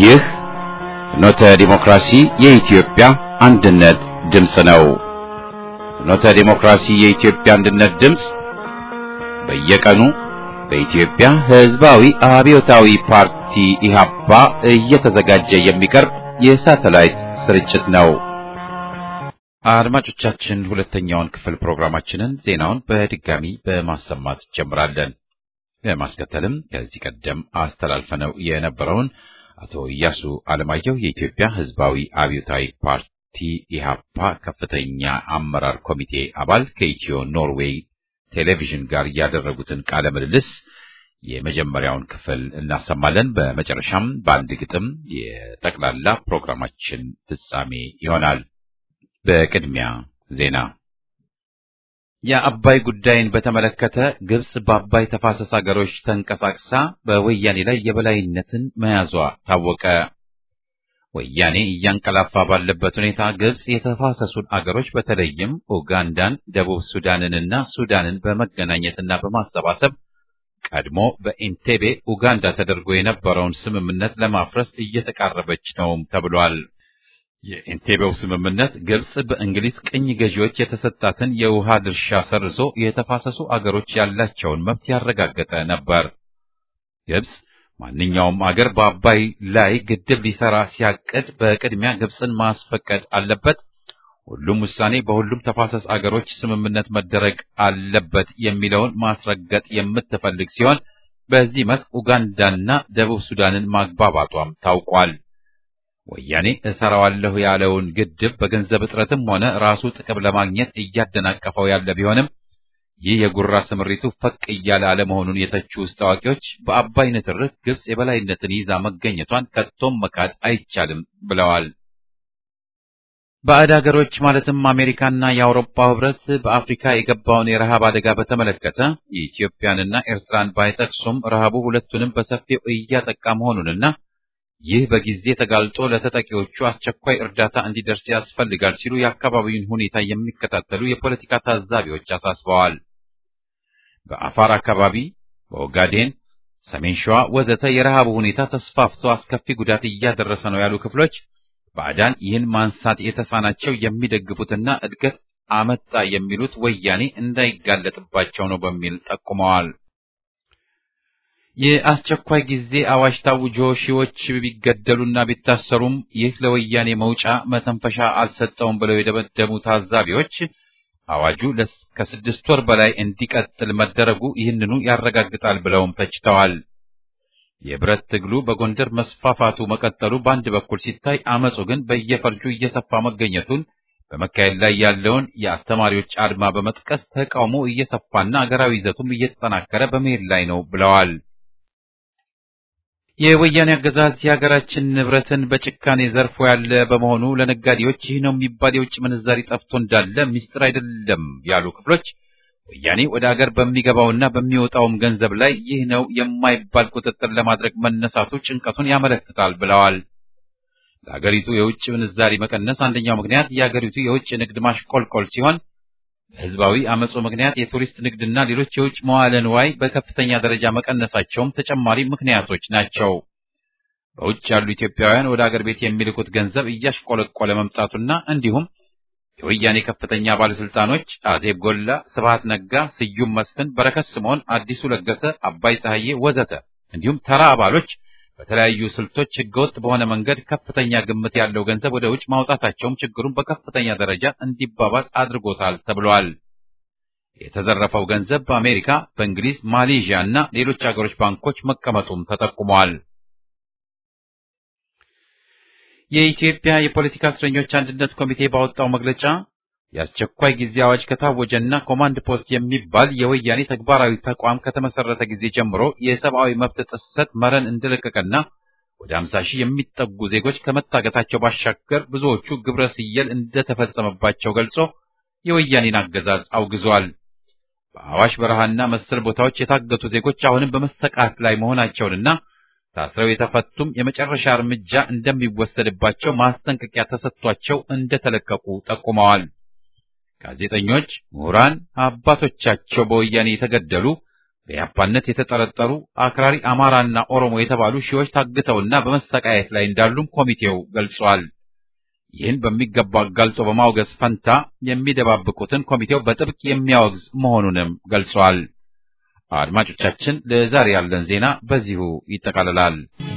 ይህ ፍኖተ ዲሞክራሲ የኢትዮጵያ አንድነት ድምፅ ነው። ፍኖተ ዲሞክራሲ የኢትዮጵያ አንድነት ድምፅ በየቀኑ በኢትዮጵያ ሕዝባዊ አብዮታዊ ፓርቲ ኢህአፓ እየተዘጋጀ የሚቀርብ የሳተላይት ስርጭት ነው። አድማጮቻችን ሁለተኛውን ክፍል ፕሮግራማችንን ዜናውን በድጋሚ በማሰማት ጀምራለን። በማስከተልም ከዚህ ቀደም አስተላልፈነው የነበረውን አቶ ኢያሱ አለማየሁ የኢትዮጵያ ሕዝባዊ አብዮታዊ ፓርቲ ኢህአፓ ከፍተኛ አመራር ኮሚቴ አባል ከኢትዮ ኖርዌይ ቴሌቪዥን ጋር ያደረጉትን ቃለ ምልልስ የመጀመሪያውን ክፍል እናሰማለን። በመጨረሻም በአንድ ግጥም የጠቅላላ ፕሮግራማችን ፍጻሜ ይሆናል። በቅድሚያ ዜና። የአባይ ጉዳይን በተመለከተ ግብጽ በአባይ ተፋሰስ አገሮች ተንቀሳቅሳ በወያኔ ላይ የበላይነትን መያዟ ታወቀ። ወያኔ እያንቀላፋ ባለበት ሁኔታ ግብጽ የተፋሰሱን አገሮች በተለይም ኡጋንዳን፣ ደቡብ ሱዳንንና ሱዳንን በመገናኘትና በማሰባሰብ ቀድሞ በኢንቴቤ ኡጋንዳ ተደርጎ የነበረውን ስምምነት ለማፍረስ እየተቃረበች ነውም ተብሏል። የኢንቴቤው ስምምነት ግብጽ በእንግሊዝ ቅኝ ገዢዎች የተሰጣትን የውሃ ድርሻ ሰርዞ የተፋሰሱ አገሮች ያላቸውን መብት ያረጋገጠ ነበር። ግብጽ ማንኛውም አገር በአባይ ላይ ግድብ ሊሰራ ሲያቅድ በቅድሚያ ግብጽን ማስፈቀድ አለበት፣ ሁሉም ውሳኔ በሁሉም ተፋሰስ አገሮች ስምምነት መደረግ አለበት የሚለውን ማስረገጥ የምትፈልግ ሲሆን በዚህ መስክ ኡጋንዳና ደቡብ ሱዳንን ማግባባቷም ታውቋል። ወያኔ እሰራዋለሁ ያለውን ግድብ በገንዘብ እጥረትም ሆነ ራሱ ጥቅም ለማግኘት እያደናቀፈው ያለ ቢሆንም ይህ የጉራ ስምሪቱ ፈቅ እያለ አለመሆኑን የተቹ ውስጥ አዋቂዎች በአባይ ንትርክ ግብጽ የበላይነትን ይዛ መገኘቷን ከቶም መካድ አይቻልም ብለዋል። ባዕድ ሀገሮች ማለትም አሜሪካና የአውሮፓ ሕብረት በአፍሪካ የገባውን የረሃብ አደጋ በተመለከተ የኢትዮጵያንና ኤርትራን ባይጠቅሱም ረሃቡ ሁለቱንም በሰፊው እያጠቃ መሆኑንና ይህ በጊዜ ተጋልጦ ለተጠቂዎቹ አስቸኳይ እርዳታ እንዲደርስ ያስፈልጋል ሲሉ የአካባቢውን ሁኔታ የሚከታተሉ የፖለቲካ ታዛቢዎች አሳስበዋል። በአፋር አካባቢ፣ በኦጋዴን፣ ሰሜን ሸዋ ወዘተ የረሃቡ ሁኔታ ተስፋፍቶ አስከፊ ጉዳት እያደረሰ ነው ያሉ ክፍሎች ባዕዳን ይህን ማንሳት የተሳናቸው የሚደግፉትና እድገት አመጣ የሚሉት ወያኔ እንዳይጋለጥባቸው ነው በሚል ጠቁመዋል። የአስቸኳይ ጊዜ አዋጅ ታውጆ ሺዎች ቢገደሉና ቢታሰሩም ይህ ለወያኔ መውጫ መተንፈሻ አልሰጠውም ብለው የደመደሙ ታዛቢዎች አዋጁ ከስድስት ወር በላይ እንዲቀጥል መደረጉ ይህንኑ ያረጋግጣል ብለውም ተችተዋል። የብረት ትግሉ በጎንደር መስፋፋቱ መቀጠሉ በአንድ በኩል ሲታይ፣ አመፁ ግን በየፈርጁ እየሰፋ መገኘቱን በመካሄድ ላይ ያለውን የአስተማሪዎች አድማ በመጥቀስ ተቃውሞ እየሰፋና አገራዊ ይዘቱም እየተጠናከረ በመሄድ ላይ ነው ብለዋል። የወያኔ አገዛዝ የሀገራችን ንብረትን በጭካኔ ዘርፎ ያለ በመሆኑ ለነጋዴዎች ይህ ነው የሚባል የውጭ ምንዛሪ ጠፍቶ እንዳለ ሚስጥር አይደለም ያሉ ክፍሎች ወያኔ ወደ አገር በሚገባውና በሚወጣውም ገንዘብ ላይ ይህ ነው የማይባል ቁጥጥር ለማድረግ መነሳቱ ጭንቀቱን ያመለክታል ብለዋል። ለሀገሪቱ የውጭ ምንዛሪ መቀነስ አንደኛው ምክንያት የሀገሪቱ የውጭ ንግድ ማሽቆልቆል ሲሆን በህዝባዊ አመፁ ምክንያት የቱሪስት ንግድና ሌሎች የውጭ መዋለ ንዋይ በከፍተኛ ደረጃ መቀነሳቸውም ተጨማሪ ምክንያቶች ናቸው። በውጭ ያሉ ኢትዮጵያውያን ወደ አገር ቤት የሚልኩት ገንዘብ እያሽቆለቆለ መምጣቱና እንዲሁም የወያኔ ከፍተኛ ባለስልጣኖች አዜብ ጎላ፣ ስብሃት ነጋ፣ ስዩም መስፍን፣ በረከት ስምዖን፣ አዲሱ ለገሰ፣ አባይ ፀሐዬ ወዘተ እንዲሁም ተራ አባሎች በተለያዩ ስልቶች ህገወጥ በሆነ መንገድ ከፍተኛ ግምት ያለው ገንዘብ ወደ ውጭ ማውጣታቸውም ችግሩን በከፍተኛ ደረጃ እንዲባባስ አድርጎታል ተብሏል። የተዘረፈው ገንዘብ በአሜሪካ፣ በእንግሊዝ፣ ማሌዥያ እና ሌሎች አገሮች ባንኮች መቀመጡም ተጠቁመዋል። የኢትዮጵያ የፖለቲካ እስረኞች አንድነት ኮሚቴ ባወጣው መግለጫ የአስቸኳይ ጊዜ አዋጅ ከታወጀና ኮማንድ ፖስት የሚባል የወያኔ ተግባራዊ ተቋም ከተመሰረተ ጊዜ ጀምሮ የሰብአዊ መብት ጥሰት መረን እንደለቀቀና ወደ 50 ሺህ የሚጠጉ ዜጎች ከመታገታቸው ባሻገር ብዙዎቹ ግብረ ስየል እንደተፈጸመባቸው ገልጾ የወያኔን አገዛዝ አውግዟል። በአዋሽ በረሃና መሰል ቦታዎች የታገቱ ዜጎች አሁንም በመሰቃት ላይ መሆናቸውንና ታስረው የተፈቱም የመጨረሻ እርምጃ እንደሚወሰድባቸው ማስጠንቀቂያ ተሰጥቷቸው እንደተለቀቁ ጠቁመዋል። ጋዜጠኞች፣ ምሁራን፣ አባቶቻቸው በወያኔ የተገደሉ በያፓነት የተጠረጠሩ አክራሪ አማራና ኦሮሞ የተባሉ ሺዎች ታግተውና በመሰቃየት ላይ እንዳሉም ኮሚቴው ገልጿል። ይህን በሚገባ አጋልጦ በማውገዝ ፈንታ የሚደባብቁትን ኮሚቴው በጥብቅ የሚያወግዝ መሆኑንም ገልጿል። አድማጮቻችን፣ ለዛሬ ያለን ዜና በዚሁ ይጠቃልላል።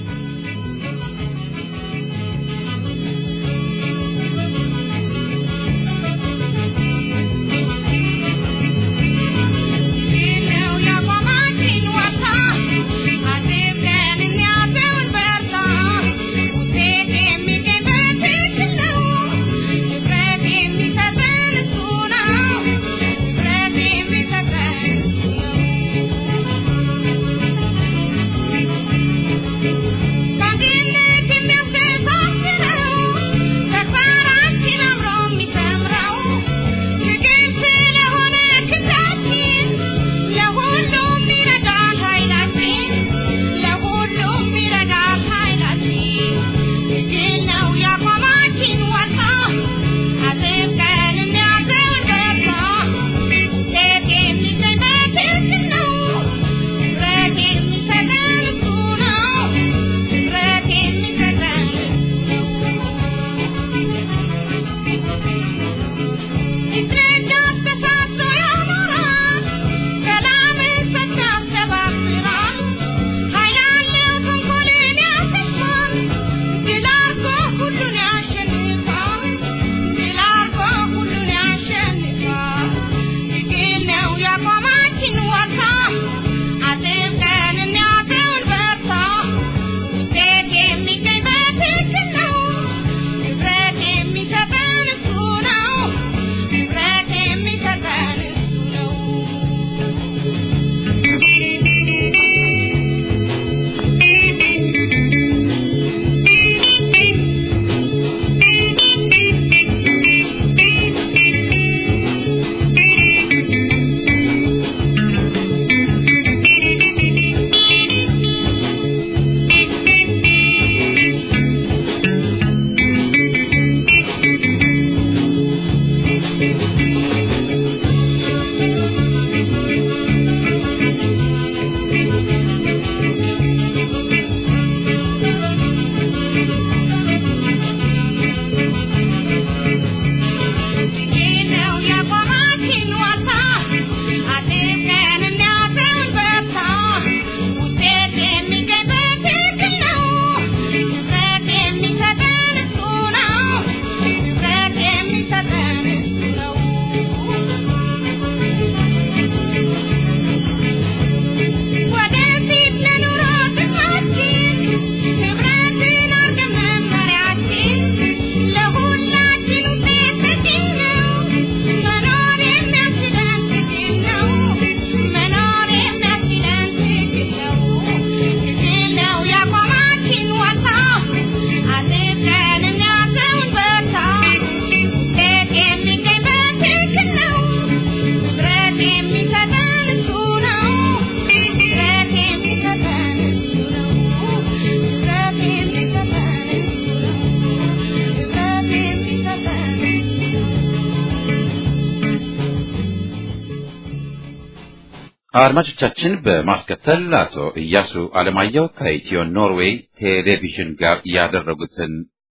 አድማጮቻችን በማስከተል አቶ እያሱ አለማየሁ ከኢትዮ ኖርዌይ ቴሌቪዥን ጋር ያደረጉትን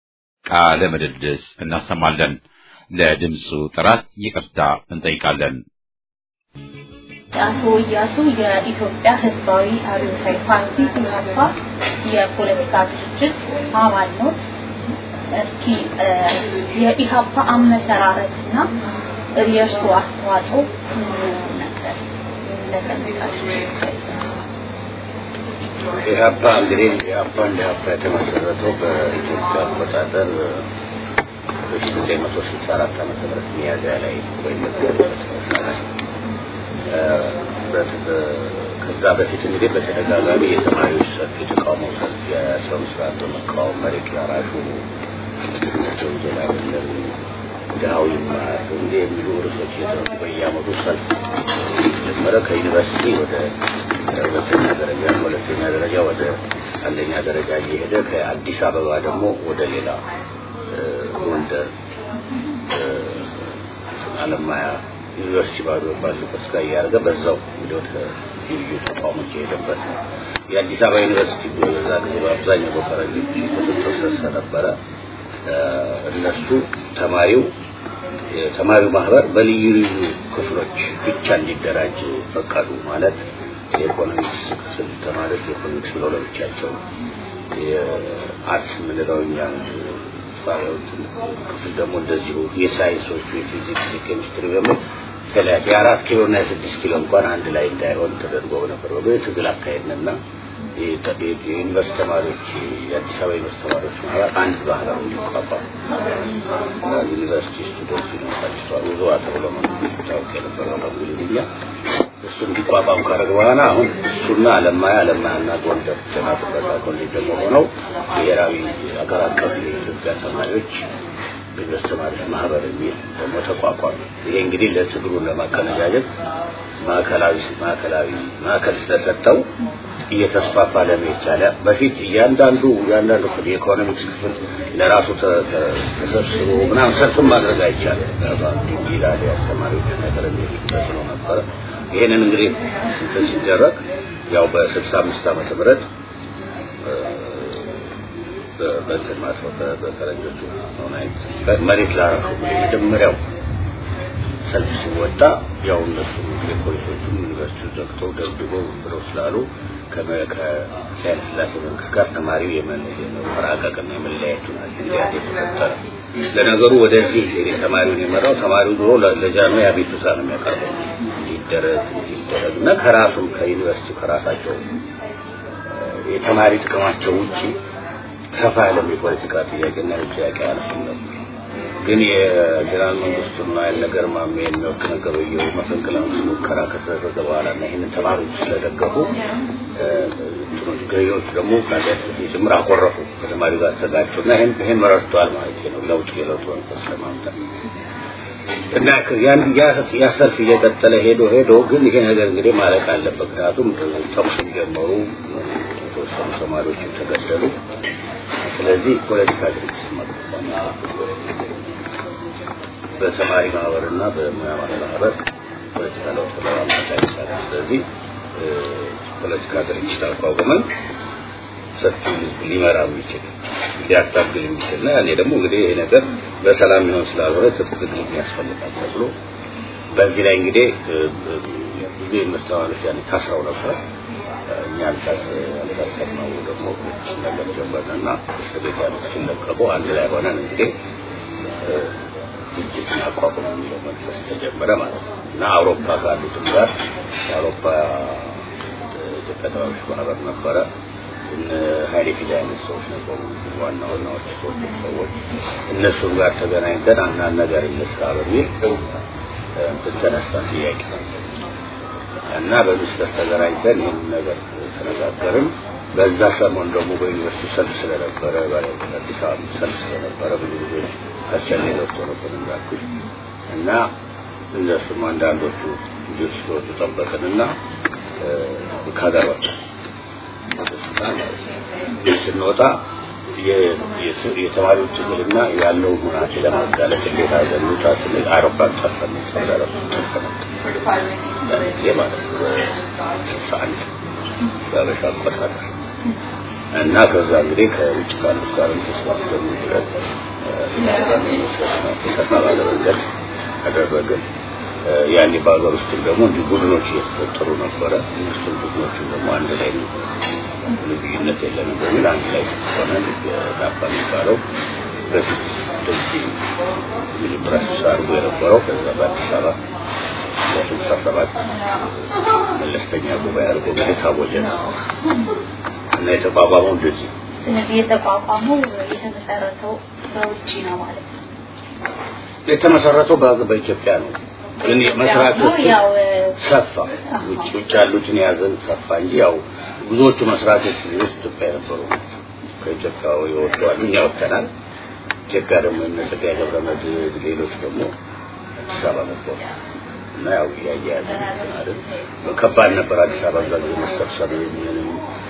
ቃለ ምልልስ እናሰማለን። ለድምፁ ጥራት ይቅርታ እንጠይቃለን። አቶ እያሱ የኢትዮጵያ ሕዝባዊ አብዮታዊ ፓርቲ ኢህአፓ የፖለቲካ ድርጅት አባል ነው። እስኪ የኢህአፓ አመሰራረትና የእርሱ አስተዋጽኦ ነበር ኢህአፓ እንግዲህ ኢህአፓ እንደ ኢህአፓ የተመሰረተው በኢትዮጵያ አቆጣጠር በሺ ዘጠኝ መቶ ስልሳ አራት ዓመተ ምህረት ሚያዝያ ላይ ወይም ከዛ በፊት እንግዲህ በተደጋጋሚ የተማሪዎች ሰልፍ፣ የተቃውሞ ሰልፍ፣ የሰው ስርዓት በመቃወም መሬት ላራሹ ወንጀል አይደለም ድሃው ይማር እንዲህ የሚሉ ርዕሶች እየተነሱ በየዓመቱ ሰልፍ ጀመረ። ከዩኒቨርሲቲ ወደ ሁለተኛ ደረጃ ከሁለተኛ ደረጃ ወደ አንደኛ ደረጃ እየሄደ ከአዲስ አበባ ደግሞ ወደ ሌላ ጎንደር፣ አለማያ ዩኒቨርሲቲ ባዶ ባሉበት ጋር እያደረገ በዛው እንግዲህ ወደ ልዩ ተቋሞች የሄደበት ነው። የአዲስ አበባ ዩኒቨርሲቲ በዛ ጊዜ በአብዛኛው በፈረንጆች ቁጥጥር ስር ስለነበረ እነሱ ተማሪው የተማሪው ማህበር በልዩ ልዩ ክፍሎች ብቻ እንዲደራጅ ፈቀዱ። ማለት የኢኮኖሚክስ ክፍል ተማሪዎች የኢኮኖሚክስ ብለው ለብቻቸው፣ የአርትስ የምንለው እኛ ክፍል ደግሞ እንደዚሁ የሳይንሶቹ የፊዚክስ፣ የኬሚስትሪ በሚል የተለያየ የአራት ኪሎ እና የስድስት ኪሎ እንኳን አንድ ላይ እንዳይሆን ተደርጎ ነበር። ትግል አካሄድንና የዩኒቨርስቲ ተማሪዎች የአዲስ አበባ ዩኒቨርስቲ ተማሪዎች ማህበር አንድ ማህበር እንዲቋቋም ዩኒቨርሲቲ ስቱደንት ዩኒቨርሲቲ ውዝዋ ተብሎ ታወቅ የነበረው በእንግሊዝኛ እሱ እንዲቋቋም ካደረግ በኋላ አሁን እሱና አለማያ አለማያና ጎንደር ጤና ጥበቃ ኮሌጅ ደግሞ ሆነው ብሔራዊ አገር አቀፍ የኢትዮጵያ ተማሪዎች ዩኒቨርስቲ ተማሪዎች ማህበር የሚል ደግሞ ተቋቋመ። ይሄ እንግዲህ ለትግሩን ለማቀነጃጀት ማዕከላዊ ማዕከላዊ ማዕከል ስለሰጠው እየተስፋፋ ለመሄድ ቻለ። በፊት እያንዳንዱ እያንዳንዱ ክፍል የኢኮኖሚክስ ክፍል ለራሱ ተሰብስቦ ምናምን ሰልፍም ማድረግ አይቻልም። ይላል የአስተማሪዎች ነገር የሚልበት ነው ነበረ። ይሄንን እንግዲህ እንትን ሲደረግ ያው በስልሳ አምስት ዓመተ ምህረት በእንትን ማለት ነው በፈረንጆቹ መሬት ላረፉ መጀመሪያው ሰልፍ ሲወጣ ያው እነሱ የፖሊሶቹም ዩኒቨርሲቲ ዘግተው ደብድበው ብለው ስላሉ ከሳይንስ ስላሴ መንግስት ጋር ተማሪው የመራቀቅና የመለያየቱ እንዲያት የተፈጠረ ለነገሩ ወደዚህ ተማሪውን የመራው ተማሪው ድሮ ለጃኖ የአቤቱታ ነው የሚያቀርበው እንዲደረግ እንዲደረግ እና ከራሱም ከዩኒቨርሲቲው ከራሳቸው የተማሪ ጥቅማቸው ውጪ ሰፋ ያለም የፖለቲካ ጥያቄና ጥያቄ አያነሱም ነበር። ግን የፌዴራል መንግስቱና ያልነገር ማሜ የሚወቅ ነገርየው መፈንቅለ መንግስት ሙከራ ከተደረገ በኋላ እና ይህንን ተማሪዎች ስለደገፉ ገዢዎች ደግሞ ጭምር አኮረፉ ከተማሪ ጋር ተጋጩ እና ይህን ይህን መረድተዋል ማለት ነው ለውጥ የለውጥ መንፈስ ለማምጣት እና ያን ያ ሰልፍ እየቀጠለ ሄዶ ሄዶ ግን ይሄ ነገር እንግዲህ ማለቅ አለበት። ምክንያቱም ተኩስም ጀመሩ፣ የተወሰኑ ተማሪዎች ተገደሉ። ስለዚህ ፖለቲካ ድርጅት ማቋቋም በተማሪ ማህበርና በሙያ ማህበር ፖለቲካ ለውጥ ለማምጣት አይቻልም። ስለዚህ ፖለቲካ ድርጅት አቋቁመን ሰፊ ህዝብ ሊመራ የሚችል ሊያታግል የሚችል እና ያኔ ደግሞ እንግዲህ ይሄ ነገር በሰላም ይሆን ስላልሆነ ትጥቅ ትግል ያስፈልጋል ተብሎ በዚህ ላይ እንግዲህ ብዙ ኢንቨስተሮች ያኔ ታስረው ነበር። እኛ አልታሰርነው ደግሞ ነገር ጀመርንና እስር ቤት ያሉት ሲለቀቁ አንድ ላይ ሆነን እንግዲህ ድርጅት ማቋቋም የሚለው መንፈስ ተጀመረ ማለት ነው እና አውሮፓ ካሉትም ጋር የአውሮፓ ኢትዮጵያ ተማሪዎች ማህበር ነበረ። እነ ሀይሌ ፊዳ አይነት ሰዎች ነበሩ፣ ዋና ዋናዎች ሰዎች። እነሱም ጋር ተገናኝተን አንዳንድ ነገር እንስራ በሚል እንትን ተነሳ ጥያቄ እና በሚስተር ተገናኝተን ይህን ነገር ተነጋገርን። በዛ ሰሞን ደግሞ በዩኒቨርሲቲ ሰልፍ ስለነበረ አዲስ አበባ ሰልፍ ስለነበረ ብዙ ጊዜ ከቸኔ ገብቶ ነበር እንዳልኩሽ እና እነሱም አንዳንዶቹ ልጆች ሲወጡ ጠበቅንና ከሀገር ወጣ ስንወጣ የተማሪው ትግልና ያለው ሁናቴ ለማጋለጥ እንዴት አድርገን እንውጣ ስንል አውሮፕላን ጠርፈን ሰብረረ ጠርፈን ጊዜ ማለት ነው ስልሳ አንድ በአበሻ አቆጣጠር እና ከዛ እንግዲህ ከውጭ ካሉት ጋር ተስማምተን ብለን ሰፋ ባለ መንገድ አደረግን። ያኔ በሀገር ውስጥም ደግሞ እንዲህ ቡድኖች እየተፈጠሩ ነበረ። እነሱም ቡድኖቹን ደግሞ አንድ ላይ ልዩነት የለንም በሚል አንድ ላይ ሆነን የዳፓ የሚባለው በፊት እንደዚህ መጀመሪያ ስብሰባ አድርጎ የነበረው ከዛ በአዲስ አበባ ለስልሳ ሰባት መለስተኛ ጉባኤ አድርጎ እንግዲህ ታወጀ ነው እና የተቋቋመው እንደዚህ ስለዚህ የተቋቋመው የተመሰረተው በውጭ ነው ማለት ነው። የተመሰረተው በኢትዮጵያ ነው። ግን መስራቾቹ ያው ሰፋ ውጭ ውጭ ያሉትን የያዘን ሰፋ እንጂ ያው ብዙዎቹ መስራቾች ውስጥ ኢትዮጵያ የነበሩ ከኢትዮጵያ የወጡ አሉ። እኛ ወጥተናል። ኢትዮጵያ ደግሞ እነ ጸጋዬ ገብረመድህን ሌሎች ደግሞ አዲስ አበባ ነበሩ እና ያው እያያያዘ ማለት ከባድ ነበር። አዲስ አበባ እዛ ጊዜ መሰብሰብ ምንም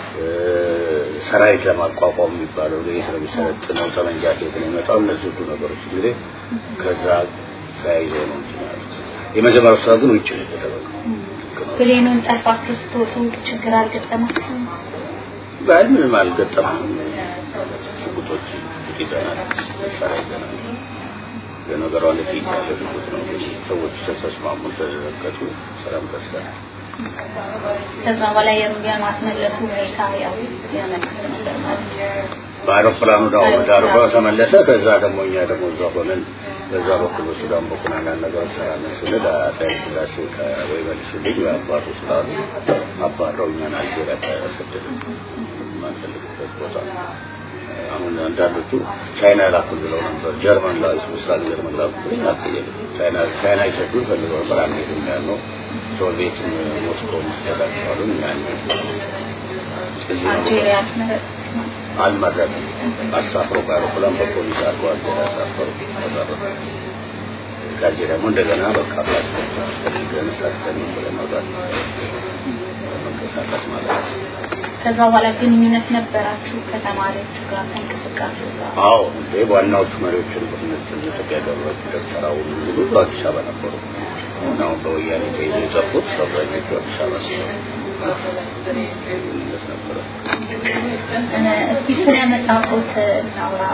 ሰራዊት ለማቋቋም የሚባለው ይሄ ስለሚሰለጥነው ጠመንጃ ከየት ነው የመጣው? እነዚህ ሁሉ ነገሮች እንግዲህ ከዛ ተያይዘው ነው እንትን ያሉት። የመጀመሪያው ስራ ግን ውጭ ነው የተደረገው። ብሌኑን ጠልፋችሁ ስትወጡ ችግር አልገጠማችሁም? ባል ምንም አልገጠመም። ሽጉጦች ይዘናል፣ መሳሪያ ይዘናል። ለነገሩ አንድ ጥይት ያለ ሽጉጥ ነው። ግን ሰዎች ተስማሙ፣ ተዘገቱ፣ ሰላም ደርሰናል። ከዛ በላይ የማስመለሱ ሁኔታ ያው የመንግስት ነበር ማለት ነው። በአውሮፕላኑ ዳው ዳርጎ ተመለሰ። ከዛ ደግሞ እኛ ደግሞ እዛ ሆነን በዛ በኩል በሱዳን በኩል አንዳንድ ነገር ሰራለን ስንል አፄ ኃይለ ሥላሴ ከወይ መልሱልኝ ወይ አባቱ ስላሉ አባረው እኛን አልጄሪያ ተሰደድን የማንፈልግበት ቦታ። አሁን አንዳንዶቹ ቻይና ላኩን ብለው ነበር። ጀርመን ላይ ምስራቅ ጀርመን ላኩን አልጠየቅም። ቻይና ቻይና ይሰዱ ፈልገው ነበር አንሄድም ያልነው ሶቪየት ሞስኮ መስጠታቸዋሉን እኛ አልጄሪያ አስመረጣችሁ ማለት ነው። አልመረጥም። አሳፍሮ በአውሮፕላን በፖሊስ አድርጎ አልጄሪያ አሳፈሩ። ተመረጠ። ከዚህ ደግሞ እንደገና በቃ ፓስፖርት ፈልገን ሰርተን ብለን መውጣት መንቀሳቀስ ማለት ነው። ከዛ በኋላ ግንኙነት ነበራችሁ ከተማሪዎቹ ጋር ከእንቅስቃሴ ጋር? አዎ እንዴ ዋናዎቹ መሪዎችን በትምህርት ኢትዮጵያ ገብረት ደብተራው ሙሉ አዲስ አበባ ነበሩ። አሁን አሁን በወያኔ ተይዞ የጠፉት አብዛኞቹ አዲስ አበባ ነበሩ። ግንኙነት ነበረ። እስቲ ስለ መጽሐፎት እናውራ።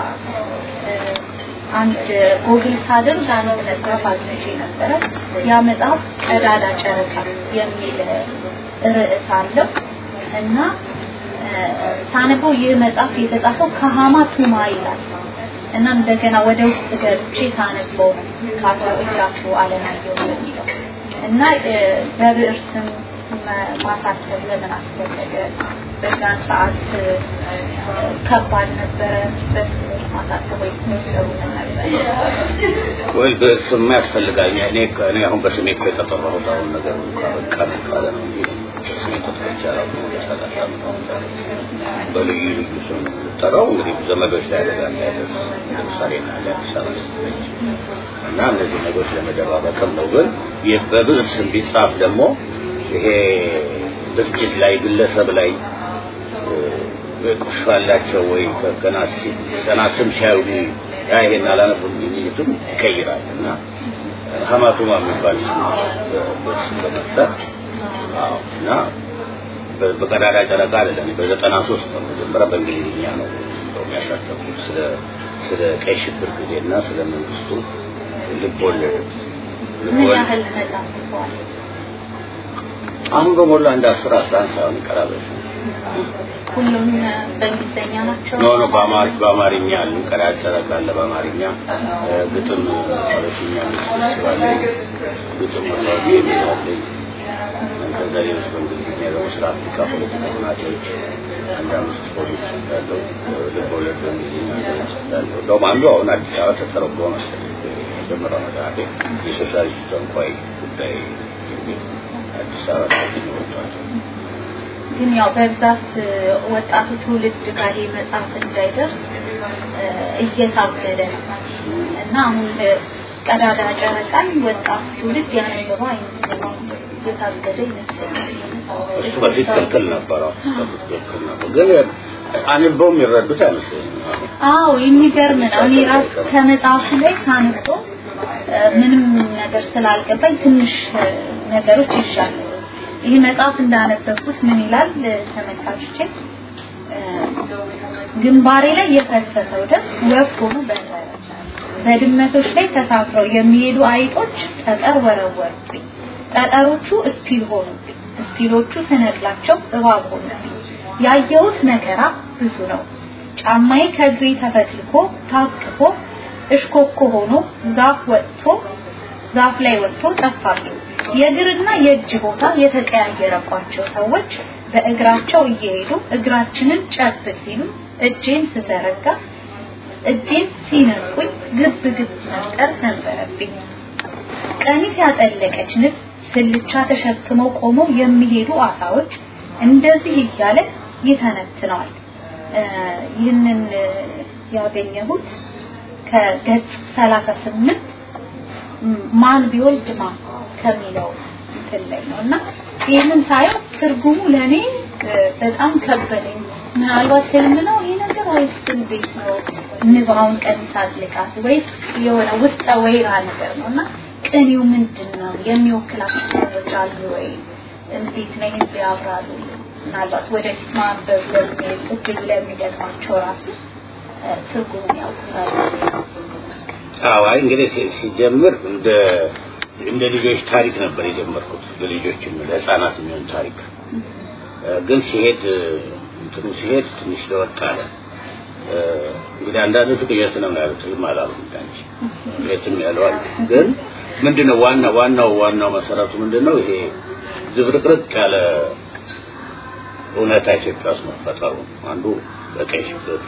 አንድ ጎግል ሳድር አንድ መጽሐፍ አግኝቼ ነበረ። ያ መጽሐፍ ቀዳዳ ጨረቃ የሚል ርዕስ አለው እና ሳነበው ይህ መጽሐፍ የተጻፈው ከሃማ ቱማ ይላል እና እንደገና ወደ ውስጥ ገብቼ ሳነበው ከአቶ እያሱ አለማየሁ የሚለው እና በብዕር ስም ማሳተም ለምን አስፈለገ? በዛን ሰዓት ከባድ ነበረ። በስም ማሳተም ወይ ሚሰሩ ነበር? ወይ በስም ያስፈልጋል። እኔ እኔ አሁን በስሜ እኮ የተጠራሁት አሁን ነገር ካበቃ ካለ ነው እንጂ በስሜ ተጠርቼ አላውቅም። ወደ ሰላሳ ዓመት ሆኖታል። በልዩ ልዩ ስም የምጠራው እንግዲህ ዘመዶች ላይ አደጋ እንዳይደርስ ለምሳሌ ና አዲስ አበባ ስትመጪ እና እነዚህ ነገሮች ለመደባበቅም ነው። ግን ይህ በብዕር ስም ቢጻፍ ደግሞ ይሄ ድርጅት ላይ ግለሰብ ላይ ቁርሾ ያላቸው ወይ ገና ገና ስም ሲያዩ ያ ይሄን አላነብም የሚሉትም ይቀይራል እና ሀማቱማ የሚባል ስም በስም በመፍጠር አዎ እና በቀዳዳ ጨረቃ አይደለም በዘጠና ሶስት ነው መጀመሪያ በእንግሊዝኛ ነው እንደውም ያሳተፉት ስለ ስለ ቀይ ሽብር ጊዜና ስለ መንግስቱ ልብ ወለድ ምን ያህል መጽሐፍ ጽፈዋል? አሁን በሞላ እንደ አስር አስራ አንድ ሳይሆን ይቀራበች ሁሉም በእንግሊዝኛ ናቸው? ኖ ኖ በአማር በአማርኛ አሉ ቀዳዳ ጨረቃ አለ በአማርኛ ግጥም በሽኛ ስባለ ግጥም ወላዲ የሚላለኝ ከዛ ሌሎች በእንግሊዝኛ ደግሞ ስለ አፍሪካ ፖለቲካ ሁናቴዎች አንድ አምስት ፖሊስ ያለው ልብ ወለድ በእንግሊዝኛ ያለው እንደውም አንዱ አሁን አዲስ አበባ ተተረጎ መሰለኝ የመጀመሪያው መጽሐፌ የሶሻሊስት ጠንቋይ ጉዳይ የሚል አዲስ አበባ ላይ ወጥቷል። ግን ያው በብዛት ወጣቱ ትውልድ ጋር ይህ መጽሐፍ እንዳይደርስ እየታገደ ነው እና አሁን ቀዳዳ ጨረቃን ወጣቱ ትውልድ ያነበበው አይመስለኝም። እየታገደ ይመስለኛል። እሱ በፊት ክልክል ነበረው ክልክል ነበር ግን አንበው የሚረዱት አይመስለኝም። አዎ የሚገርም ነው። እኔ ራሱ ከመጽሐፉ ላይ ሳነበው ምንም ነገር ስላልገባኝ ትንሽ ነገሮች ይሻሉ። ይህ መጽሐፍ እንዳነበብኩት ምን ይላል ተመልካቾቼ? ግንባሬ ላይ የፈሰሰው ደም ወፍ ሆኖ በረረ። በድመቶች ላይ ተሳፍረው የሚሄዱ አይጦች ጠጠር ወረወሩብኝ። ጠጠሮቹ እስፒል ሆኑብኝ። እስፒሎቹ ስነቅላቸው እባብ ሆኑብኝ። ያየሁት መከራ ብዙ ነው። ጫማዬ ከእግሬ ተፈትልኮ ታቅፎ እሽኮኮ ሆኖ ዛፍ ወጥቶ ዛፍ ላይ ወጥቶ ጠፋብኝ። የእግርና የእጅ ቦታ የተቀያየረባቸው ሰዎች በእግራቸው እየሄዱ እግራችንን ጨብጥ ሲሉ እጄን ስዘረጋ እጄን ሲነጥቁኝ ግብ ግብ መፍጠር ነበረብኝ። ቀሚስ ያጠለቀች ንብ ስልቻ ተሸክመው ቆመው የሚሄዱ አሳዎች እንደዚህ እያለ ይተነትነዋል። ይህንን ያገኘሁት ከገጽ 38 ማን ቢወልድ ማ ከሚለው እንትን ላይ ነው እና ይህንን ሳየው ትርጉሙ ለእኔ በጣም ከበደኝ። ምናልባት ህልም ነው ይህ ነገር ወይስ እንዴት ነው? ንብ አሁን ቀሚስ አጥልቃት ወይስ የሆነ ውስጠ ወይራ ነገር ነው እና ቅኔው ምንድን ነው? የሚወክላቸው ሰዎች አሉ ወይ? እንዴት ነው ይህን ቢያብራሩ ምናልባት ወደፊት ማንበብ ለሚሄድ እድሉ ለሚገጥማቸው ራሱ ትርጉሙን ያውቁታል። አዎ አይ እንግዲህ ሲጀምር እንደ እንደ ልጆች ታሪክ ነበር የጀመርኩት ለልጆችም ለህፃናት የሚሆን ታሪክ ግን ሲሄድ እንትኑ ሲሄድ ትንሽ ለወጥ አለ እንግዲህ አንዳንዶቹ ቅዠት ነው ያሉት ህልም አላሉም እንጂ ቅዠትም ያለው አለ ግን ምንድነው ዋና ዋናው ዋናው መሰረቱ ምንድነው ይሄ ዝብርቅርቅ ያለ እውነታ ኢትዮጵያ ውስጥ መፈጠሩ አንዱ በቀይ ሽብር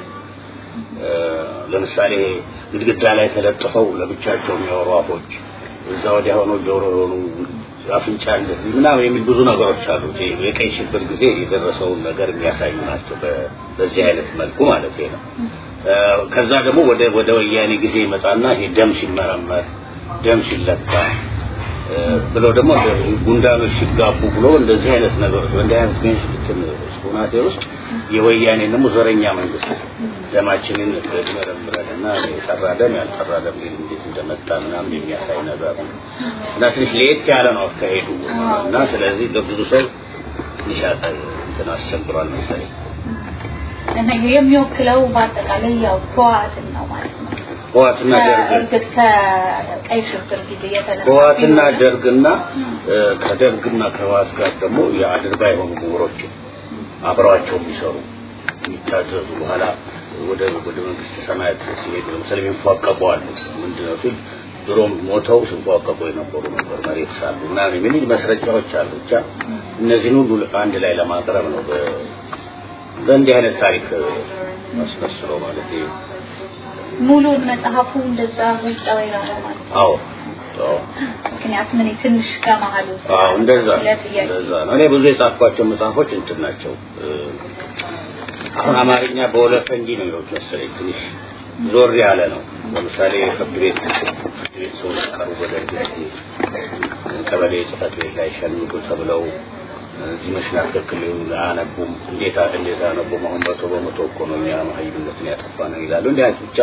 ለምሳሌ ግድግዳ ላይ ተለጥፈው ለብቻቸው የሚያወሩ አፎች እዛ ወዲያ ሆነው ጆሮ የሆኑ አፍንጫ እንደዚህ ምናምን የሚል ብዙ ነገሮች አሉ። የቀይ ሽብር ጊዜ የደረሰውን ነገር የሚያሳዩ ናቸው። በዚህ አይነት መልኩ ማለት ነው። ከዛ ደግሞ ወደ ወደ ወያኔ ጊዜ ይመጣና ይሄ ደም ሲመረመር ደም ሲለካ ብሎ ደግሞ ጉንዳኖች ሲጋቡ ብሎ እንደዚህ አይነት ነገሮች በእንዲህ አይነት ቤንሽልትን ሁናቴ ውስጥ የወያኔ ደግሞ ዘረኛ መንግስት ደማችንን መረምረንና የጠራ ደም ያልጠራ ደም እንዴት እንደመጣ ምናምን የሚያሳይ ነገር ነው እና ትንሽ ለየት ያለ ነው አካሄዱ እና ስለዚህ ለብዙ ሰው ትንሽ እንትን አስቸግሯል መሰለኝ እና ይሄ የሚወክለው በአጠቃላይ ያው ህወሓትን ነው ማለት ነው። ህወሓትና ደርግ እርግጥ ከቀይ ሽብር ጊዜ የተነሳ ህወሓትና ደርግና ከደርግና ከህወሓት ጋር ደግሞ የአድርጋ የሆኑ ምሁሮችን አብረዋቸው የሚሰሩ የሚታዘዙ በኋላ ወደ ወደ መንግስት ሰማያት ሲሄዱ ለምሳሌ የሚፏቀቁ አሉ። ምንድነው ሲል ድሮም ሞተው ሲፏቀቁ የነበሩ ነበር መሬት ሳሉ ምናምን የሚል መስረጃዎች አሉ። ብቻ እነዚህን ሁሉ አንድ ላይ ለማቅረብ ነው በእንዲህ አይነት ታሪክ አስመስሎ ማለት ነው። ሙሉን መጽሐፉ እንደዛ ውስጣዊ ነው ማለት ነው። አዎ አዎ ምክንያቱም እኔ ትንሽ ከመሀሉ አዎ እንደዛ ለጥያቄ እንደዛ ነው። እኔ ብዙ የጻፍኳቸው መጽሐፎች እንትን ናቸው። አሁን አማርኛ በወለፈንጂ ነው የሚሉት መሰለኝ ትንሽ ዞር ያለ ነው። ለምሳሌ ፍርድ ቤት ፍርድ ቤት ሰዎች ቀሩ ወደ ቀበሌ ጽሕፈት ቤት ላይ ሸንጉ ተብለው እዚህ መሽና ትክክል አያነቡም። እንዴት እንዴት አያነቡም? አሁን መቶ በመቶ እኮ ነው እኛ መሀይምነትን ያጠፋ ነው ይላሉ። እንዲህ አይነት ብቻ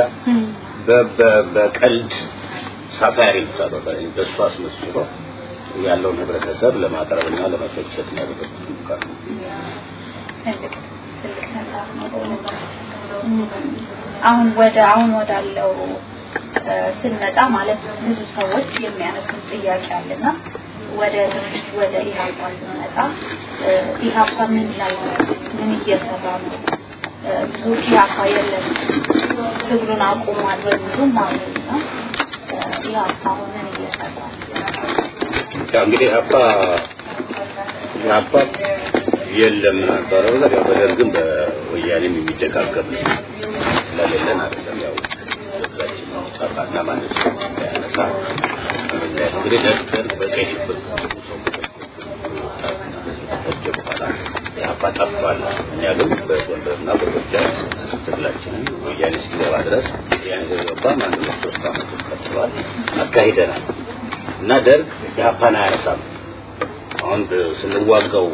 በቀልድ ሳፋሪ ይሉታል። በእሱ አስመስሎ ያለውን ህብረተሰብ ለማቅረብና ለመፈቸት ነው ያደረጉት ሙከራ። ትልቅ ትልቅ መጽሐፍ ነው በእውነት። አሁን ወደ አሁን ወዳለው ስንመጣ ማለት ብዙ ሰዎች የሚያነሱት ጥያቄ አለና ወደ ድርጅት ወደ ኢህአፓ ስንመጣ ኢህአፓ ምን ላይ ነው? ምን እየሰራ ነው? ብዙዎች ኢህአፓ የለም ትግሉን አቁሟል በሚሉም አሉ እና ኢህአፓ አሁን ምን እየሰራ ነው? ያው እንግዲህ አባ አባ የለም ነበረ ብለህ ያው በደርግም በወያኔም የሚደጋገም ስለሌለን አይደለም ያው ህዝባችን ጠፋና ማለት ነው ያነሳ እንግዲህ ደርግ በቀይ ሽብር ከፈጀ በኋላ የአባ ጠፍቷል። እኛ ግን በጎንደርና በጎጃም ትግላችንን ወያኔ እስኪገባ ድረስ ወያኔ ከገባ አንድ ሁለት ሶስት ዓመቶች ቀጥለዋል አካሂደናል እና ደርግ የአፓን አያነሳም። አሁን ስንዋጋው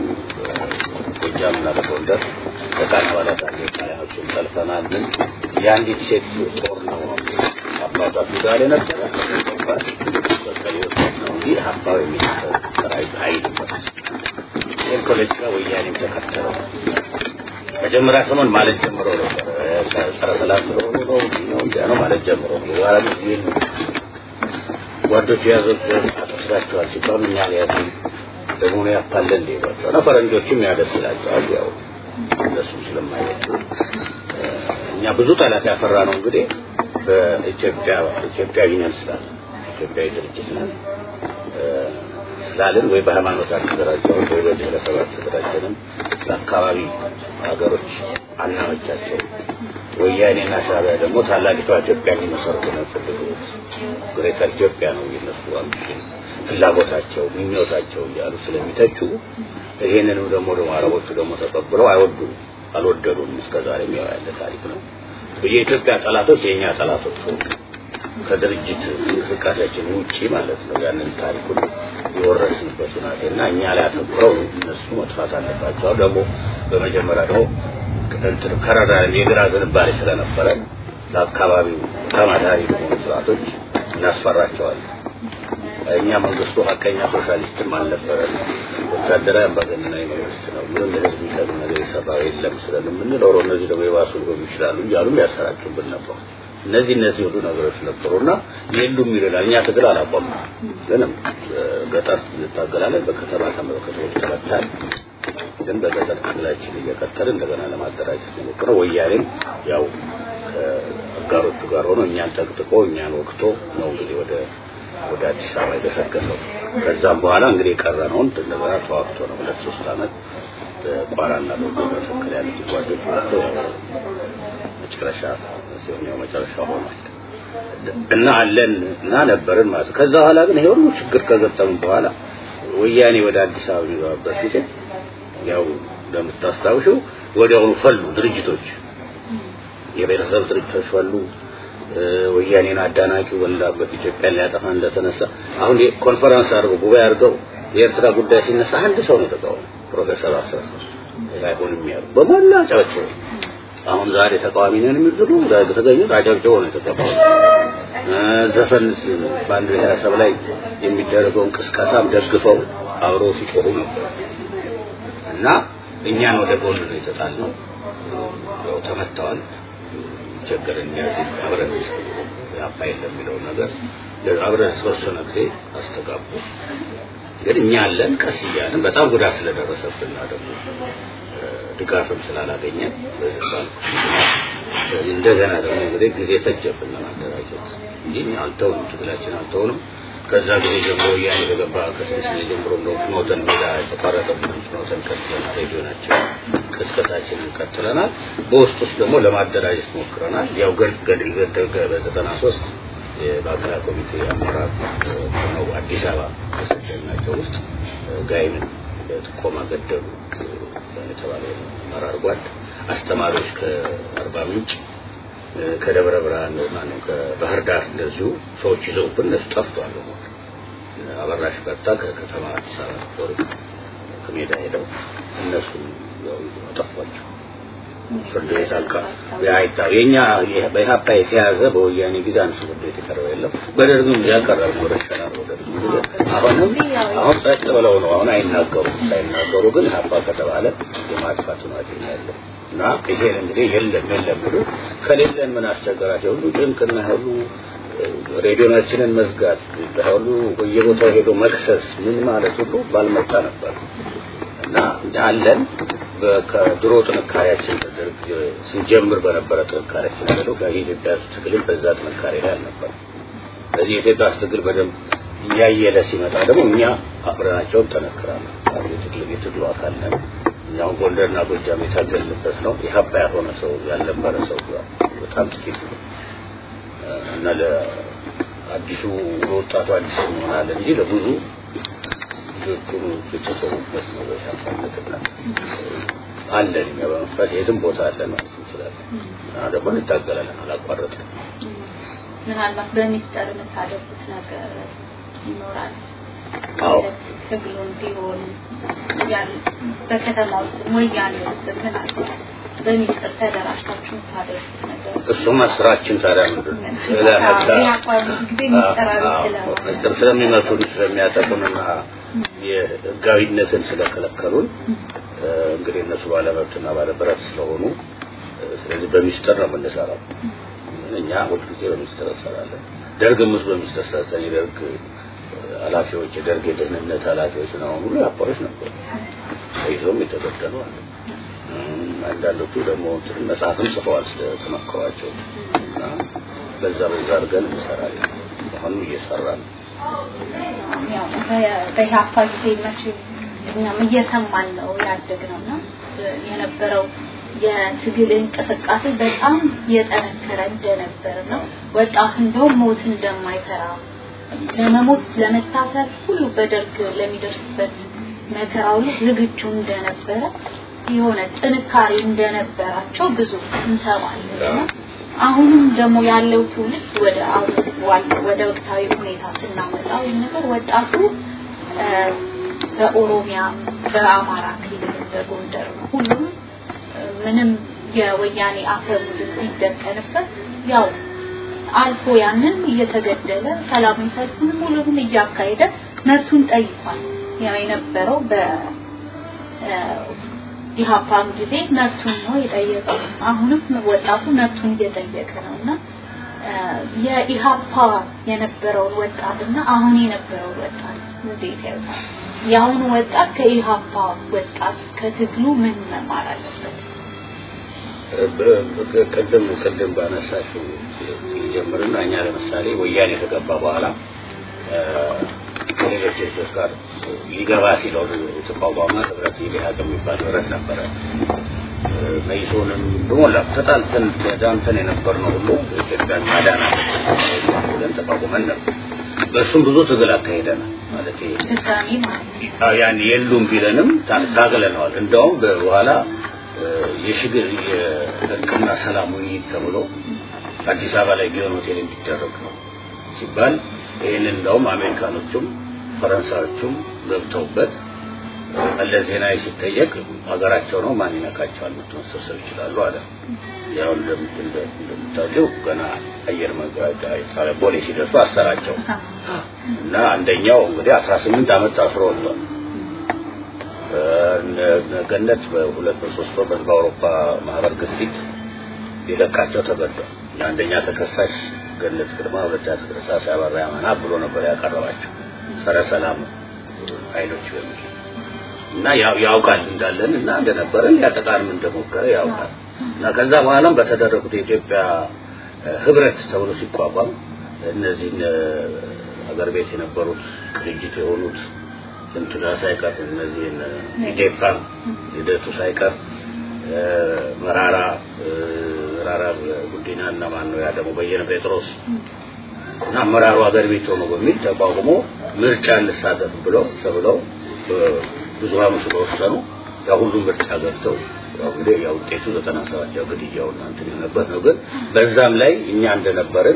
ጎጃምና በጎንደር በቃል አባላት አለ ጣሊያኖችን ጠልፈናል። ምን የአንዲት ሴት ጦር ነው አባቷ ፊውዳል የነበረ በቀሌዎች ነው እንጂ ሀሳብ የሚሰጥ ሰራዊት አይልበት ይህን ፖለቲካ ወያኔም ተከተለው መጀመሪያ ሰሞን ማለት ጀምሮ ነበር ጸረ ሰላም ስለሆኑ ነው ነው እንዲያ ነው ማለት ጀምሮ በኋላ ግን ጓዶች የያዙት አጥፍታችኋል ሲባሉ እኛ ሊያዙ ደግሞ ያፓለን እንዲሏቸው እና ፈረንጆችም ያደስ ይላቸዋል ያው እነሱም ስለማይወጡ እኛ ብዙ ጠላት ያፈራ ነው እንግዲህ በኢትዮጵያ ኢትዮጵያዊ ነን ስላለ ኢትዮጵያዊ ድርጅት ነን ስላልን ወይ በሃይማኖት አልተደራጀንም ወይ በብሔረሰብ አልተደራጀንም ለአካባቢ ሀገሮች አናመቻቸው ወያኔና ሻዕቢያ ደግሞ ታላቂቷ ኢትዮጵያ ሊመሰርቱ ነው የፈለጉት ግሬተር ኢትዮጵያ ነው የነሱ አምቢሽን ፍላጎታቸው ምኞታቸው እያሉ ስለሚተቹ ይሄንንም ደግሞ ደግሞ አረቦቹ ደግሞ ተቀብለው አይወዱም አልወደዱም እስከዛሬ ያው ያለ ታሪክ ነው የኢትዮጵያ ጠላቶች የኛ ጠላቶች ሆኑ ከድርጅት እንቅስቃሴያችን ውጪ ማለት ነው ያንን ታሪኩን የወረስንበት ሁናቴ እና እኛ ላይ አተኩረው እነሱ መጥፋት አለባቸው ደግሞ በመጀመሪያ ደግሞ እንትን ከረዳ የግራ ዝንባሌ ስለነበረ ለአካባቢው ተማዳሪ በሆኑ ስርዓቶች እናስፈራቸዋለን እኛ መንግስቱ ሀቀኛ ሶሻሊስትም አልነበረ ወታደራዊ አምባገነናዊ መንግስት ነው፣ ምንም ለህዝብ የሚጠቅም ነገር የሰራው የለም ስለን የምንኖረ እነዚህ ደግሞ የባሱ ሊሆኑ ይችላሉ እያሉም ያሰራጩብን ነበር። እነዚህ እነዚህ ሁሉ ነገሮች ነበሩና የሉም ይላል። እኛ ትግል አላቆምም፣ ግንም ገጠር እንታገላለን፣ በከተማ ከተሞች ተበታል። ግን በገጠር ትግላችን እየቀጠል እንደገና ለማደራጀት የሞክረው ወያኔም ያው ከአጋሮቹ ጋር ሆኖ እኛን ጠቅጥቆ እኛን ወቅቶ ነው እንግዲህ ወደ ወደ አዲስ አበባ የገሰገሰው። ከዛም በኋላ እንግዲህ የቀረነውን እንደገና ተዋግቶ ነው ሁለት ሶስት ዓመት በቋራና በጎ መካከል ያሉት ጓዶች ወጥቶ መጨረሻ ሲሆን ያው መጨረሻ ሆኗል እና አለን እና ነበርን ማለት ነው። ከዛ በኋላ ግን ይሄ ሁሉ ችግር ከገጠሙ በኋላ ወያኔ ወደ አዲስ አበባ የሚገባበት ጊዜ ያው እንደምታስታውሽው ወዲያውኑ ፈሉ ድርጅቶች፣ የቤተሰብ ድርጅቶች ፈሉ። ወያኔን አዳናቂው በላበት ኢትዮጵያን ሊያጠፋ እንደተነሳ አሁን ኮንፈረንስ አድርገው ጉባኤ አድርገው የኤርትራ ጉዳይ ሲነሳ አንድ ሰው ነው ተቃውሞ ፕሮፌሰር አስራት አይሆንም ያሉ በሞላ ጫቸው አሁን ዛሬ ተቃዋሚ ነን የሚሉት ዛሬ ተገኙት አጨብጭበው ነው የተቀበሉት። ዘፈን በአንድ ብሔረሰብ ላይ የሚደረገውን ቅስቀሳም ደግፈው አብረው ሲጮሁ ነበር እና እኛን ወደ ጎን ነው የተጣልነው። ያው ተመተዋል። ቸገረን ያዚ አብረን ያፋ የለም የሚለው ነገር አብረን የተወሰነ ጊዜ አስተጋቡ። ግን እኛ አለን ቀስ እያልን በጣም ጉዳት ስለደረሰብን ደግሞ ድጋፍም ስላላገኘን እንደገና ደግሞ እንግዲህ ጊዜ ፈጀብን ለማደራጀት እንጂ አልተውንም፣ ትግላችን አልተውንም። ከዛ ጊዜ ጀምሮ ወያኔ በገባ ከስድስት ጊዜ ጀምሮ እንደ ፍኖተን ሜዳ የተቋረጠብን ፍኖተን ቀጥለናል። ሬዲዮናችን ቅስቀሳችንን ቀጥለናል። በውስጥ ውስጥ ደግሞ ለማደራጀት ሞክረናል። ያው ገድል ገደገ በዘጠና ሶስት የማዕከላዊ ኮሚቴ አመራር ነው አዲስ አበባ ከሰደናቸው ውስጥ ጋይንን በጥቆማ ገደሉ የተባለ አመራር ጓድ አስተማሪዎች ከአርባ ምንጭ ከደብረ ብርሃን ማነው ከባህር ዳር እንደዚሁ ሰዎች ይዘውብን እነሱ ጠፍቷል። አበራሽ በርታ ከከተማ አዲስ አበባ ፖሊስ ከሜዳ ሄደው እነሱ ያው ጠፏቸው። ፍርድ ቤት አልቃ ያይታ የኛ በኢህአፓ የተያዘ በወያኔ ጊዜ አንድ ፍርድ ቤት የቀረበ የለም። በደርግም ያቀረቡ ረሸናል ወደ አሁንም አሁን ጸጥ ብለው ነው አሁን አይናገሩም። ሳይናገሩ ግን ኢህአፓ ከተባለ የማጥፋት ነው ያለው እና ይሄን እንግዲህ የለም የለም ብሎ ከሌለን ምን አስቸገራቸው ሁሉ ጭንቅና ሁሉ ሬዲዮናችንን መዝጋት ሁሉ በየቦታው ሄዶ መክሰስ ምን ማለት ሁሉ ባልመጣ ነበር እና አለን ከድሮ ጥንካሬያችን ደርግ ስንጀምር በነበረ ጥንካሬያችን ያለው ከኢትዮጵያ ትግልም በዛ ጥንካሬ ላይ አልነበር። ስለዚህ የኢትዮጵያ ትግል በደንብ እያየለ ሲመጣ ደግሞ እኛ አብረናቸውን ጠነክራለን። የትግል የትግሉ አካል ነን። እኛውን ጎንደርና ጎጃም የታገልንበት ነው። የሀባ ያልሆነ ሰው ያልነበረ ሰው በጣም ጥቂት ነው እና ለአዲሱ ለወጣቱ አዲስ እንሆናለን እንጂ ለብዙ ልጆቹን የተሰዉበት ነው። በሻፋነትና አለን እኛ በመንፈስ የትም ቦታ አለን ማለት እንችላለን እና ደግሞ እንታገላለን፣ አላቋረጥም። ምናልባት በሚስጠር የምታደርጉት ነገር ይኖራል። አዎ ትግሉን ቢሆን ያን በከተማ ውስጥ ወያኔ ውስጥ ምናልባት በሚስጥር ተደራጅታችሁ የምታደርጉት ነገር እሱማ ስራችን ታዲያ ምንድን ነው? ስለ ሀብታ ጊዜ ሚስጥራዊ ስለሆነ ምስጢር ስለሚመቱን ስለሚያጠቁንና የህጋዊነትን ስለከለከሉን እንግዲህ እነሱ ባለመብትና ባለብረት ስለሆኑ ስለዚህ በሚስጥር ነው የምንሰራው። እኛ ሁልጊዜ በሚስጥር እንሰራለን። ደርግም ውስጥ በሚስጥር ሰርተን የደርግ ኃላፊዎች የደርግ የደህንነት ኃላፊዎች ነው ሁሉ አባሮች ነበሩ። ተይዞም የተገደሉ አሉ። አንዳንዶቹ ደግሞ እንትን መጽሐፍም ጽፈዋል ስለተመከሯቸው እና በዛ በዛ አድርገን እንሰራለን። አሁንም እየሰራን ያው በኢህአፓ ጊዜ መቼም እኛም እየሰማን ነው ያደግነው እና የነበረው የትግል እንቅስቃሴ በጣም የጠነከረ እንደነበር ነው። ወጣት እንደውም ሞት እንደማይፈራ ለመሞት ለመታሰር ሁሉ በደርግ ለሚደርስበት መከራ ሁሉ ዝግጁ እንደነበረ የሆነ ጥንካሬ እንደነበራቸው ብዙ እንሰማለን። አሁንም ደግሞ ያለው ትውልድ ወደ አሁን ወደ ወቅታዊ ሁኔታ ስናመጣው ይህ ነገር ወጣቱ በኦሮሚያ፣ በአማራ ክልል፣ በጎንደር ሁሉም ምንም የወያኔ አፈሙዝ ሲደቀንበት ያው አልፎ ያንን እየተገደለ ሰላማዊ ሰልፉን ሁሉም እያካሄደ መብቱን ጠይቋል። ያው የነበረው በ ኢህአፓም ጊዜ መብቱን ነው የጠየቀው። አሁንም ወጣቱ መብቱን እየጠየቀ ነው እና የኢህአፓ የነበረውን ወጣትና አሁን የነበረውን ወጣት እንዴት ያዩታል? የአሁኑ ወጣት ከኢህአፓ ወጣት ከትግሉ ምን መማር አለበት? ቅድም ቅድም ባነሳሽው ጀምርና እኛ ለምሳሌ ወያኔ ከገባ በኋላ ከሌሎች ድርጅቶች ጋር ሊገባ ሲለው የተቋቋመ ህብረት ኢዴሀቅ የሚባል ህብረት ነበረ። መይሶንም በሞላ ተጣልተን ተዳምተን የነበርነው ሁሉ ኢትዮጵያን ማዳን ብለን ተቋቁመን ነበር። በእሱም ብዙ ትግል አካሄደናል። ማለት ድጋሚ ማለት ያን የሉም ቢለንም ታግለነዋል። እንደውም በኋላ የሽግር የእርቅና ሰላም ውይይት ተብሎ አዲስ አበባ ላይ ጊዮን ሆቴል እንዲደረግ ነው ሲባል ይህንን እንደውም አሜሪካኖቹም ፈረንሳዮቹም ገብተውበት መለስ ዜናዊ ሲጠየቅ ሀገራቸው ነው ማን ይነካቸዋል መሰብሰብ ይችላሉ አለ። ያው እንደምታውቂው ገና አየር መንገድ ቦሌ ሲደርሱ አሰራቸው እና አንደኛው እንግዲህ አስራ ስምንት ዓመት ታስሮ ወጥቷል። ገነት በሁለት በሶስት ወር በአውሮፓ ማህበር ግፊት ሊለቃቸው ተገዷል። የአንደኛ ተከሳሽ ገነት ግርማ፣ ሁለተኛ ተከሳሽ አበራ ያማና ብሎ ነበር ያቀረባቸው ጸረ ሰላም ኃይሎች በሚል እና ያው ያውቃል እንዳለን እና እንደነበረን ያጠቃንም እንደሞከረ ያውቃል እና ከዛ በኋላም በተደረጉት የኢትዮጵያ ህብረት ተብሎ ሲቋቋም እነዚህን ሀገር ቤት የነበሩት ቅንጅት የሆኑት እንትና ሳይቀር እነዚህን ኢዴፓ ሂደቱ ሳይቀር መራራ መራራ ጉዲና እና ማን ነው ያ ደግሞ በየነ ጴጥሮስ እና አመራሩ ሀገር ቤት ሆኖ በሚል ተቋቁሞ ምርጫ እንሳተፍ ብለው ተብለው ብዙሃኑ ስለወሰኑ ያው ሁሉም ምርጫ ገብተው ያው እንግዲህ ያው ውጤቱ ዘጠና ሰባት ያው ግድያው እንትን ነበር ነው። ግን በዛም ላይ እኛ እንደነበርን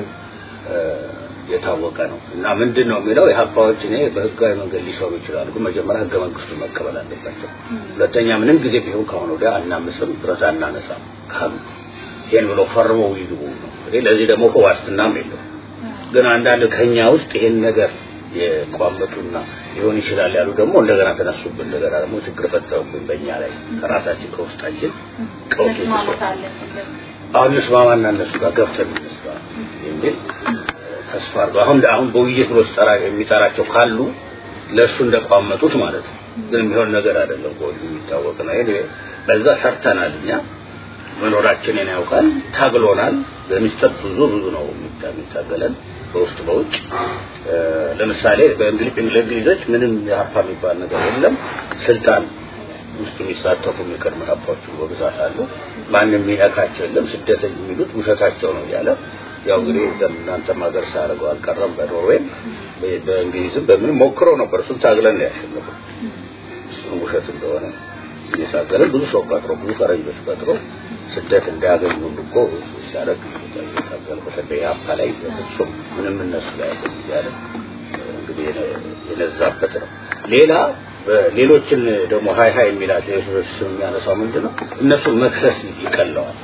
የታወቀ ነው እና ምንድን ነው የሚለው የሀፓዎች እኔ በህጋዊ መንገድ ሊሰሩ ይችላሉ፣ ግን መጀመሪያ ህገ መንግስቱን መቀበል አለባቸው። ሁለተኛ ምንም ጊዜ ቢሆን ከአሁን ወዲያ አናምስም፣ ብረት አናነሳም ካሉ ይሄን ብሎ ፈርመው ይግቡ ነው። እንግዲህ ለዚህ ደግሞ እኮ ዋስትናም የለው። ግን አንዳንድ ከኛ ውስጥ ይሄን ነገር የቋመጡና ሊሆን ይችላል ያሉ ደግሞ እንደገና ተነሱብን። እንደገና ደግሞ ችግር ፈጠሩብን በእኛ ላይ ከራሳችን ከውስጣችን ቀውስ አሁን እንስማማና እነሱ ጋር ገብተን እንስማ የሚል ተስፋ አድርገው አሁን አሁን በውይይት ብሎ ሲጠራ የሚጠራቸው ካሉ ለእሱ እንደቋመጡት ማለት ነው። ግን የሚሆን ነገር አይደለም። ከወዲሁ የሚታወቅ ነው። ይሄ በዛ ሰርተናል እኛ መኖራችንን ያውቃል፣ ታግሎናል። በሚስጥር ብዙ ብዙ ነው የሚታገለን በውስጥ በውጭ ለምሳሌ በእንግሊዝ እንግሊዞች ምንም የሀፓ የሚባል ነገር የለም። ስልጣን ውስጥ የሚሳተፉ የሚቀድሙ ሀፓዎች በብዛት አሉ። ማንም የሚነካቸው የለም። ስደተኝ የሚሉት ውሸታቸው ነው እያለ ያው እንግዲህ እናንተም ሀገር ሳያደርገው አልቀረም። በኖርዌይም በእንግሊዝም በምንም ሞክረው ነበር። እሱን ታግለን ነው ያሸነፈው። እሱን ውሸት እንደሆነ እየታገለን ብዙ ሰው ቀጥሮ ብዙ ፈረንጆች ቀጥሮ ስደት እንዳያገኙ ሁሉ እኮ ሲያደርግ እየታገለ በተለይ አፓ ላይ በፍጹም ምንም እነሱ ላይ አይደለም እያለ እንግዲህ የነዛበት ነው። ሌላ ሌሎችን ደግሞ ሀይ ሀይ የሚላቸው የሰዎች ስም የሚያነሳው ምንድን ነው? እነሱን መክሰስ ይቀለዋል።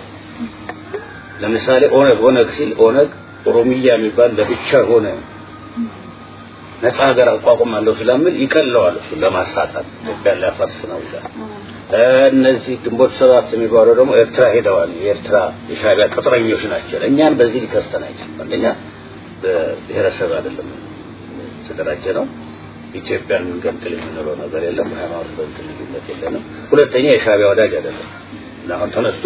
ለምሳሌ ኦነግ ኦነግ ሲል ኦነግ ኦሮሚያ የሚባል ለብቻ ሆነ ነፃ ሀገር አቋቁማለሁ ስለሚል ይቀለዋል። እሱ ለማሳጣት ኢትዮጵያ ሊያፈርስ ነው ይላል። እነዚህ ግንቦት ሰባት የሚባለው ደግሞ ኤርትራ ሄደዋል። የኤርትራ የሻዕቢያ ቅጥረኞች ናቸው። እኛን በዚህ ሊከሰን አይችልም። አንደኛ በብሔረሰብ አይደለም የተደራጀ ነው። ኢትዮጵያን እንገንጥል የምንለው ነገር የለም። ሃይማኖት በእንትን ልዩነት የለንም። ሁለተኛ የሻዕቢያ ወዳጅ አይደለም። አሁን ተነስቶ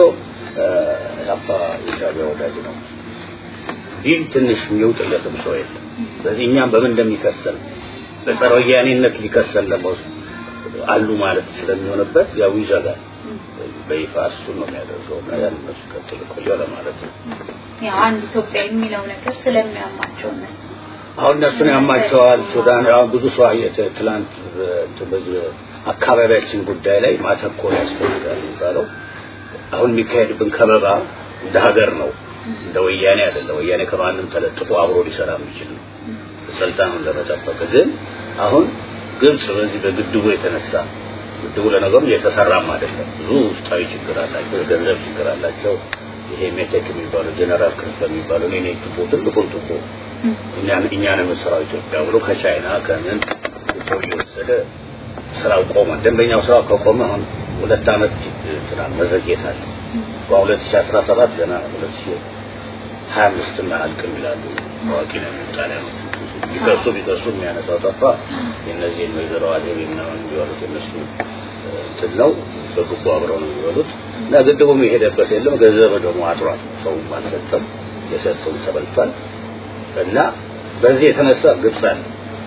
ያባ የሻዕቢያ ወዳጅ ነው ይህ ትንሽ የሚውጥለትም ሰው የለም። ስለዚህ እኛም በምን እንደሚከሰል በጸረ ወያኔነት ሊከሰል ደግሞ አሉ ማለት ስለሚሆንበት ያው ይዘጋል። በይፋ እሱን ነው የሚያደርገው እና ያን እነሱ ቀጥል ቆየው ለማለት ነው። ያው አንድ ኢትዮጵያ የሚለው ነገር ስለሚያማቸው እነሱ አሁን እነሱን ያማቸዋል። ሱዳን አሁን ብዙ ሰው ትላንት በዚህ አካባቢያችን ጉዳይ ላይ ማተኮር ያስፈልጋል የሚባለው አሁን የሚካሄድብን ከበባ እንደ ሀገር ነው እንደ ወያኔ አይደለም። ወያኔ ከማንም ተለጥፎ አብሮ ሊሰራ የሚችል ነው ስልጣኑን ለመጠበቅ። ግን አሁን ግብጽ በዚህ በግድቡ የተነሳ ግድቡ ለነገሩ እየተሰራም አይደለም። ብዙ ውስጣዊ ችግር አላቸው፣ የገንዘብ ችግር አላቸው። ይሄ ሜቴክ የሚባለው ጀነራል ክንፈ የሚባለው እኔ ነኝ ቱቦ ትልቁን ቱቦ እኛን እኛን የምንሰራው ኢትዮጵያ ብሎ ከቻይና ከምን ቱቦ እየወሰደ ስራው ቆመ። ደንበኛው ስራው ከቆመ አሁን ሁለት ዓመት ስራ መዘግየት አለ። በ2017 ገና 2025 አያልቅም ይላሉ ታዋቂ ነው ጣሊያኖች። ቢከሱ ቢከሱ የሚያነሳው ጠፋ። የእነዚህን ወይዘሮ አዜብ ምናምን የሚበሉት እነሱ እንትን ነው በግቡ አብረው ነው የሚበሉት እና ግድቡም የሄደበት የለም። ገንዘብ ደግሞ አጥሯል። ሰውም አልሰጠም። የሰጠው ተበልቷል እና በዚህ የተነሳ ግብፅ አለ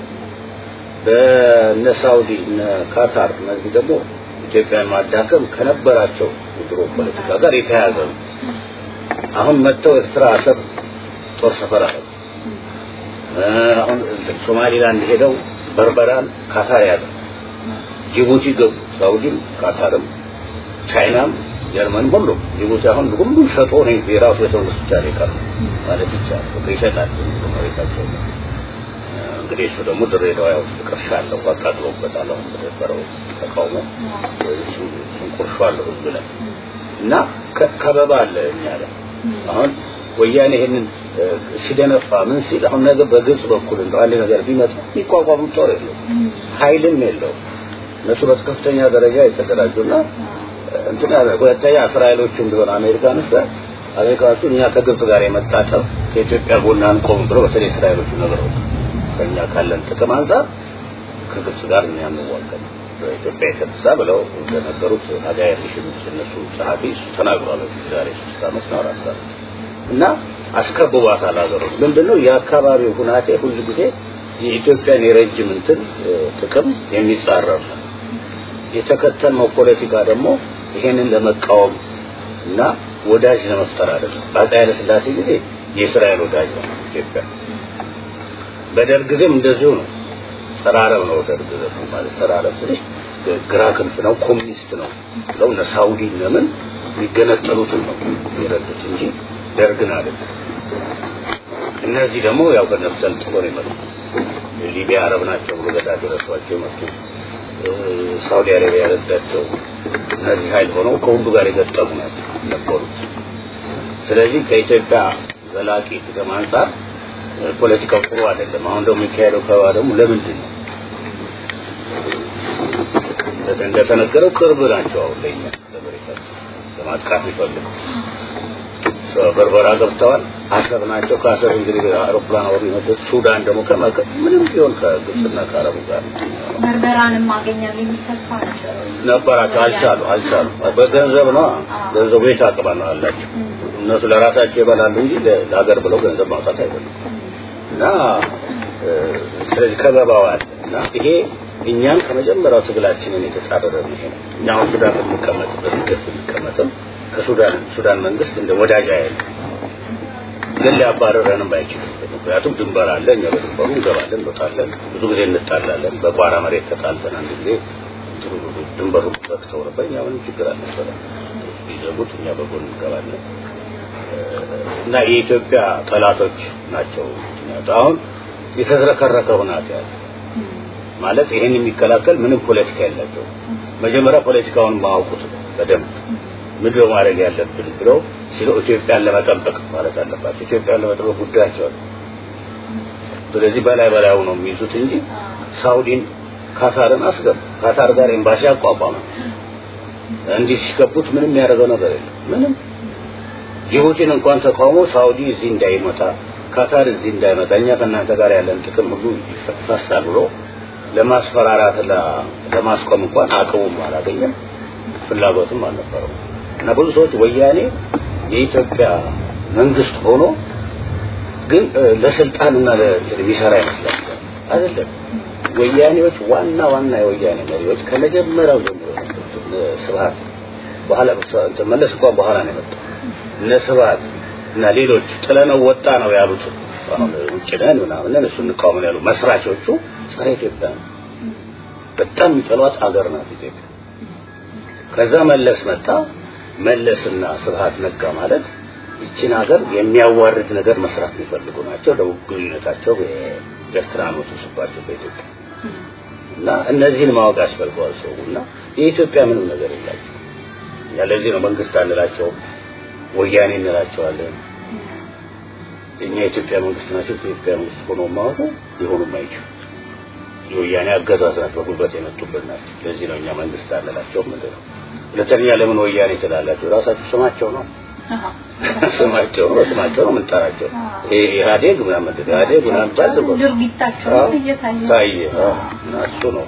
በነ ሳውዲ እነ ካታር እነዚህ ደግሞ ኢትዮጵያን ማዳከም ከነበራቸው የድሮ ፖለቲካ ጋር የተያያዘ ነው። አሁን መጥተው ኤርትራ አሰብ ጦር ሰፈር አለ። አሁን ሶማሊላንድ ሄደው በርበራን ካታር ያዘ። ጅቡቲ ገቡ። ሳውዲም ካታርም ቻይናም ጀርመን ሁሉ ጅቡቲ አሁን ሁሉም ሸጦ ነው የራሱ የሰው ብቻ ነው የቀረው ማለት ይቻላል። ይሸጣል መሬታቸው እንግዲህ እሱ ደግሞ ድሬዳዋ ያው ቅርሻ አለው አቃጥሎበታል። አሁን በነበረው ተቃውሞ እሱን ቁርሾ አለው ህዝብ ላይ እና ከበባ አለ እኛ ላይ አሁን ወያኔ ይሄንን ሲደነፋ ምን ሲል አሁን ነገ በግብጽ በኩል እንደው አንድ ነገር ቢመጣ የሚቋቋም ጦር የለው ኃይልም የለው እነሱ በከፍተኛ ደረጃ የተደራጁና እንትና ሁለተኛ እስራኤሎቹም ቢሆን አሜሪካኖች ጋር አሜሪካኖቹ እኛ ከግብጽ ጋር የመጣጠብ ከኢትዮጵያ ጎን አንቆም ብሎ በተለይ እስራኤሎቹ ነገሮች ከኛ ካለን ጥቅም አንጻር ከግብጽ ጋር እኛ እንዋጋለን በኢትዮጵያ የተነሳ ብለው እንደነገሩት ሀጋይ ሪሽምስ እነሱ ጸሐፊ እሱ ተናግሯል ዛሬ ሶስት ዓመት ነው አራት ዓመት እና አስከብቧታል ሀገሮች ምንድነው የአካባቢው ሁናቴ ሁሉ ጊዜ የኢትዮጵያን የረጅም እንትን ጥቅም የሚጻረር ነው የተከተልነው ፖለቲካ ደግሞ ይሄንን ለመቃወም እና ወዳጅ ለመፍጠር አይደለም በአፄ ኃይለ ሥላሴ ጊዜ የእስራኤል ወዳጅ ነው ኢትዮጵያ በደርግ ጊዜም እንደዚሁ ነው ሰራረብ ነው ደርግ ደግሞ ማለት ሰራረብ ስልሽ ግራ ክንፍ ነው ኮሚኒስት ነው ብለው እነ ሳውዲ ለምን የሚገነጠሉትን ነው የረዱት እንጂ ደርግን አይደለም እነዚህ ደግሞ ያው ከነሱ ሰልጥኖ ነው የመጡት ሊቢያ አረብ ናቸው ብሎ ገዳጅ ረሷቸው የመጡ ሳውዲ አረቢያ ረዳቸው እነዚህ ኃይል ሆነው ከሁሉ ጋር የገጠሙ ናቸው ነበሩት ስለዚህ ከኢትዮጵያ ዘላቂ ጥቅም አንጻር ፖለቲካው ጥሩ አይደለም አሁን ደግሞ የሚካሄደው ከባ ደግሞ ለምንድን ነው እንደተነገረው ቅርብ ናቸው አሁን ለኛ ለማጥቃት ይፈልጉ በርበራ ገብተዋል አሰብ ናቸው ከአሰብ እንግዲህ አውሮፕላን አወሩ የመጡት ሱዳን ደግሞ ከመከ ምንም ቢሆን ከግብፅና ከአረቡ ጋር በርበራንም ማገኛል የሚተስፋ ነበራቸው አልቻሉ አልቻሉ በገንዘብ ነው ገንዘቡ የት አቅባ ነው አላቸው እነሱ ለራሳቸው ይበላሉ እንጂ ለሀገር ብለው ገንዘብ ማውጣት አይበሉም እና ስለዚህ ከበባዋል እና ይሄ እኛም ከመጀመሪያው ትግላችንን የተጻረረ ነው ይሄ እኛ አሁን ሱዳን ብንቀመጥበት ገፍ ብንቀመጥም ከሱዳን ሱዳን መንግስት እንደ ወዳጅ አይል ግን ሊያባረረንም አይችልም ምክንያቱም ድንበር አለ እኛ በድንበሩ እንገባለን እንወጣለን ብዙ ጊዜ እንጣላለን በቋራ መሬት ተጣልተን አንድ ጊዜ ድንበሩ ዘግተው ነበር እኛ ምንም ችግር አልነበረም ቢዘጉት እኛ በጎን እንገባለን እና የኢትዮጵያ ጠላቶች ናቸው አሁን የተዝረከረከ ሁናት ያለ ማለት ይሄን የሚከላከል ምንም ፖለቲካ የላቸው መጀመሪያ ፖለቲካውን ማወቁት በደንብ ምንድን ነው ማድረግ ያለብን ብለው ሲሉ ኢትዮጵያን ለመጠበቅ ማለት አለባቸው ኢትዮጵያን ለመጠበቅ ጉዳያቸው ስለዚህ በላይ በላዩ ነው የሚይዙት እንጂ ሳውዲን ካታርን አስገቡ ካታር ጋር ኤምባሲ አቋቋመ እንዲህ ሲገቡት ምንም ያደረገው ነገር የለም ምንም ጅቡቲን እንኳን ተቃውሞ ሳውዲ እዚህ እንዳይመጣ ካታር እዚህ እንዳይመጣ እኛ ከእናንተ ጋር ያለን ጥቅም ሁሉ ይፈሳል ብሎ ለማስፈራራት ለማስቆም እንኳን አቅሙም አላገኘም ፍላጎትም አልነበረው እና ብዙ ሰዎች ወያኔ የኢትዮጵያ መንግስት ሆኖ ግን ለስልጣንና ለሚሰራ ይመስላል አይደለም ወያኔዎች ዋና ዋና የወያኔ መሪዎች ከመጀመሪያው ጀምሮ ስብሀት በኋላ መለስ እንኳን በኋላ ነው የመጣው እነ ስብሀት እና ሌሎች ጥለነው ወጣ ነው ያሉት አሁን ውጭ ነን ምናምን እሱ እንቃወምን ያሉ መስራቾቹ ጸረ ኢትዮጵያ ነው በጣም የሚጠሏት አገር ናት ኢትዮጵያ ከዛ መለስ መጣ መለስና ስብሀት ነጋ ማለት ይችን ሀገር የሚያዋርድ ነገር መስራት የሚፈልጉ ናቸው ደቡብ ግንኙነታቸው ኤርትራ ነው ተስባቸው በኢትዮጵያ እና እነዚህን ማወቅ ያስፈልገዋል ሰው እና የኢትዮጵያ ምንም ነገር የላቸው ለዚህ ነው መንግስት አንላቸው ወያኔ እንላቸዋለን እኛ የኢትዮጵያ መንግስት ናቸው የኢትዮጵያ መንግስት ሆኖ ማወቁ ሊሆኑም አይችሉም የወያኔ አገዛዝ ናት በጉልበት የመጡብን ናቸው። ለዚህ ነው እኛ መንግስት አለላቸው ምንድን ነው። ሁለተኛ ለምን ወያኔ ትላላቸው? ራሳቸው ስማቸው ነው ስማቸው ነው ስማቸው ነው የምንጠራቸው። ይሄ ኢህአዴግ ምናምን ኢህአዴግ ምናምን ባል ድርጊታቸው እየታየ ታየ እና እሱ ነው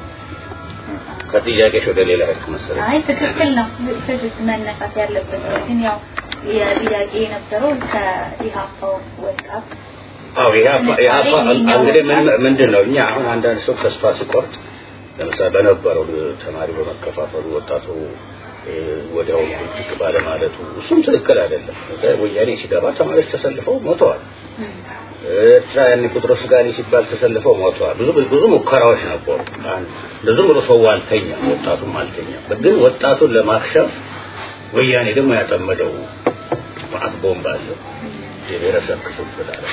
ከጥያቄሽ ወደ ሌላ ሄድክ መሰለኝ። አይ ትክክል ነው ትክክል መነሳት ያለበት ግን ያው የጥያቄ የነበረው ከኢሃፓው ወጣት አዎ ኢህአፓ ኢህአፓ እንግዲህ ምን ምንድን ነው እኛ አሁን አንዳንድ ሰው ተስፋ ሲቆርጥ ለምሳሌ በነበረው ተማሪ በመከፋፈሉ ወጣቱ ወዲያው እጅግ ባለማለቱ እሱም ትክክል አይደለም። ወያኔ ሲገባ ተማሪዎች ተሰልፈው ሞተዋል። ኤርትራ ያኔ ጴጥሮስ ጋሪ ሲባል ተሰልፈው ሞተዋል። ብዙ ብዙ ሙከራዎች ነበሩ። ዝም ብሎ ሰው አልተኛም፣ ወጣቱም አልተኛም። ግን ወጣቱን ለማክሸፍ ወያኔ ደግሞ ያጠመደው ማዕት ቦምብ አለው። የብሔረሰብ ክፍፍል አለ።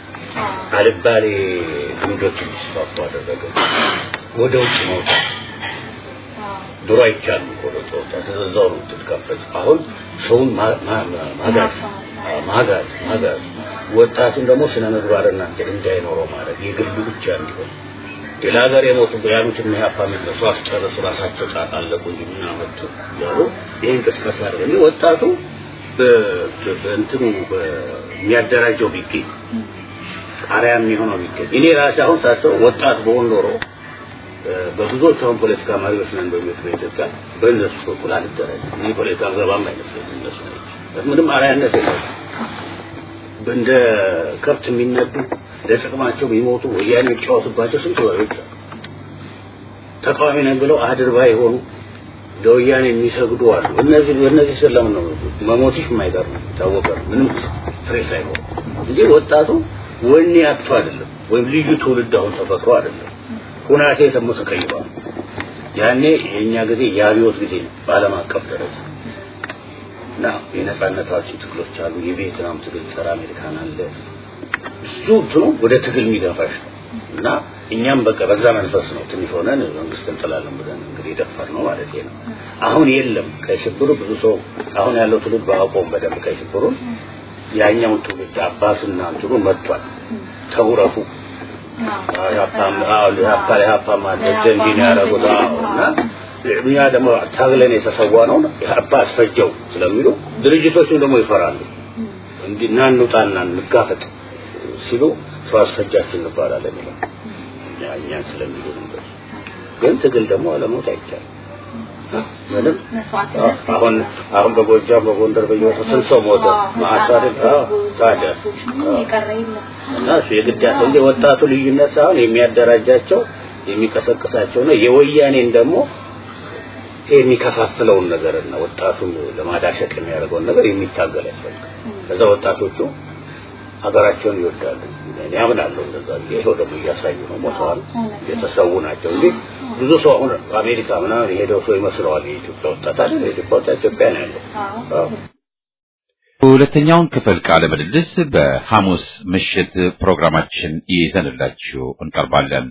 አልባሌ ልምዶች እንዲስፋፉ አደረገ። ወደ ውጭ መውጣት ድሮ አይቻልም እኮ ወደ ወጣት እዛው ነው ትትከፈት። አሁን ሰውን ማጋዝ ማጋዝ ማጋዝ ወጣቱን ደግሞ ስነ ምግባርና እንዳይኖረው ማለት የግሉ ብቻ እንዲሆን ሌላ ሀገር የሞቱ ያሉት እና ያፋ የሚነሱ አስጨረሱ ራሳቸው ጣጣ አለቁ እንጂ ምን አመጡ ያሉ ይህ እንቅስቃሴ አድርገ ወጣቱ በእንትኑ የሚያደራጀው ቢገኝ አርያ የሚሆነው ቢገኝ እኔ ራሴ አሁን ሳስበው ወጣት በሆን ኖሮ በብዙዎች አሁን ፖለቲካ መሪዎች ነን በሚሉት በኢትዮጵያ በእነሱ በኩል አልደራጅም። እኔ ፖለቲካ ገባም አይመስለኝም። እነሱ ናቸው ምንም አርአያነት የለም። እንደ ከብት የሚነዱ ለጥቅማቸው የሚሞቱ ወያኔ የሚጫወቱባቸው ስንት ወሬዎች አሉ። ተቃዋሚ ነን ብለው አድርባ የሆኑ ለወያኔ የሚሰግዱ አሉ። እነዚህ እነዚህ ስለምን ነው መሞትሽ የማይቀር ነው የታወቀ ነው። ምንም ፍሬ ሳይኖር እንጂ ወጣቱ ወኔ አጥቶ አይደለም፣ ወይም ልዩ ትውልድ አሁን ተፈጥሮ አይደለም። ሁናቴ ደግሞ ተቀይሯል። ያኔ የኛ ጊዜ የአብዮት ጊዜ ነው በዓለም አቀፍ ደረጃ እና የነጻነታችን ትግሎች አሉ። የቪየትናም ትግል ጸረ አሜሪካን አለ። ብዙ እንትኑ ወደ ትግል የሚገፋሽ ነው እና እኛም በቃ በዛ መንፈስ ነው ትንሽ ሆነን መንግስት እንጥላለን ብለን እንግዲህ ደፈር ነው ማለት ነው። አሁን የለም ቀይ ሽብሩ ብዙ ሰው አሁን ያለው ትውልድ ባያውቀውም በደንብ ቀይ ሽብሩን ያኛውን ትውልድ አባቱና እንትኑ መጥቷል ተውረቱ ሀፓ ማለት እንዲህ ነው ያደረጉት እና እኛ ደግሞ ታግለን የተሰዋ ነው ሀፓ አስፈጀው ስለሚሉ ድርጅቶቹም ደግሞ ይፈራሉ። እንዲህ ና እንውጣና እንጋፈጥ ሲሉ ሰው አስፈጃችሁ እንባላለን ይላል። እኛን ስለሚሉ ነበር። ግን ትግል ደግሞ አለሞት አይቻልም። ምንም አሁን አሁን በጎጃም በጎንደር በየወሰ ስንት ሰው ሞተ? ማአሳደድ ታዲያ እና እሱ የግድ ያለው እንጂ ወጣቱ ልዩነት ሳይሆን የሚያደራጃቸው የሚቀሰቅሳቸው ነው። የወያኔን ደግሞ የሚከፋፍለውን ነገርና ወጣቱን ለማዳሸቅ የሚያደርገውን ነገር የሚታገል ያስፈልጋል። ከዛ ወጣቶቹ ሀገራቸውን ይወዳሉ። እኔ አምናለሁ እንደዛ ብዬ ይኸው ደግሞ እያሳዩ ነው። ሞተዋል፣ የተሰዉ ናቸው እንጂ ብዙ ሰው አሁን አሜሪካ ምናምን የሄደው ሰው ይመስለዋል። የኢትዮጵያ ወጣት አይደል? የኢትዮጵያ ወጣት ኢትዮጵያ ነው ያለው። ሁለተኛውን ክፍል ቃለ ምልልስ በሐሙስ ምሽት ፕሮግራማችን ይዘንላችሁ እንቀርባለን።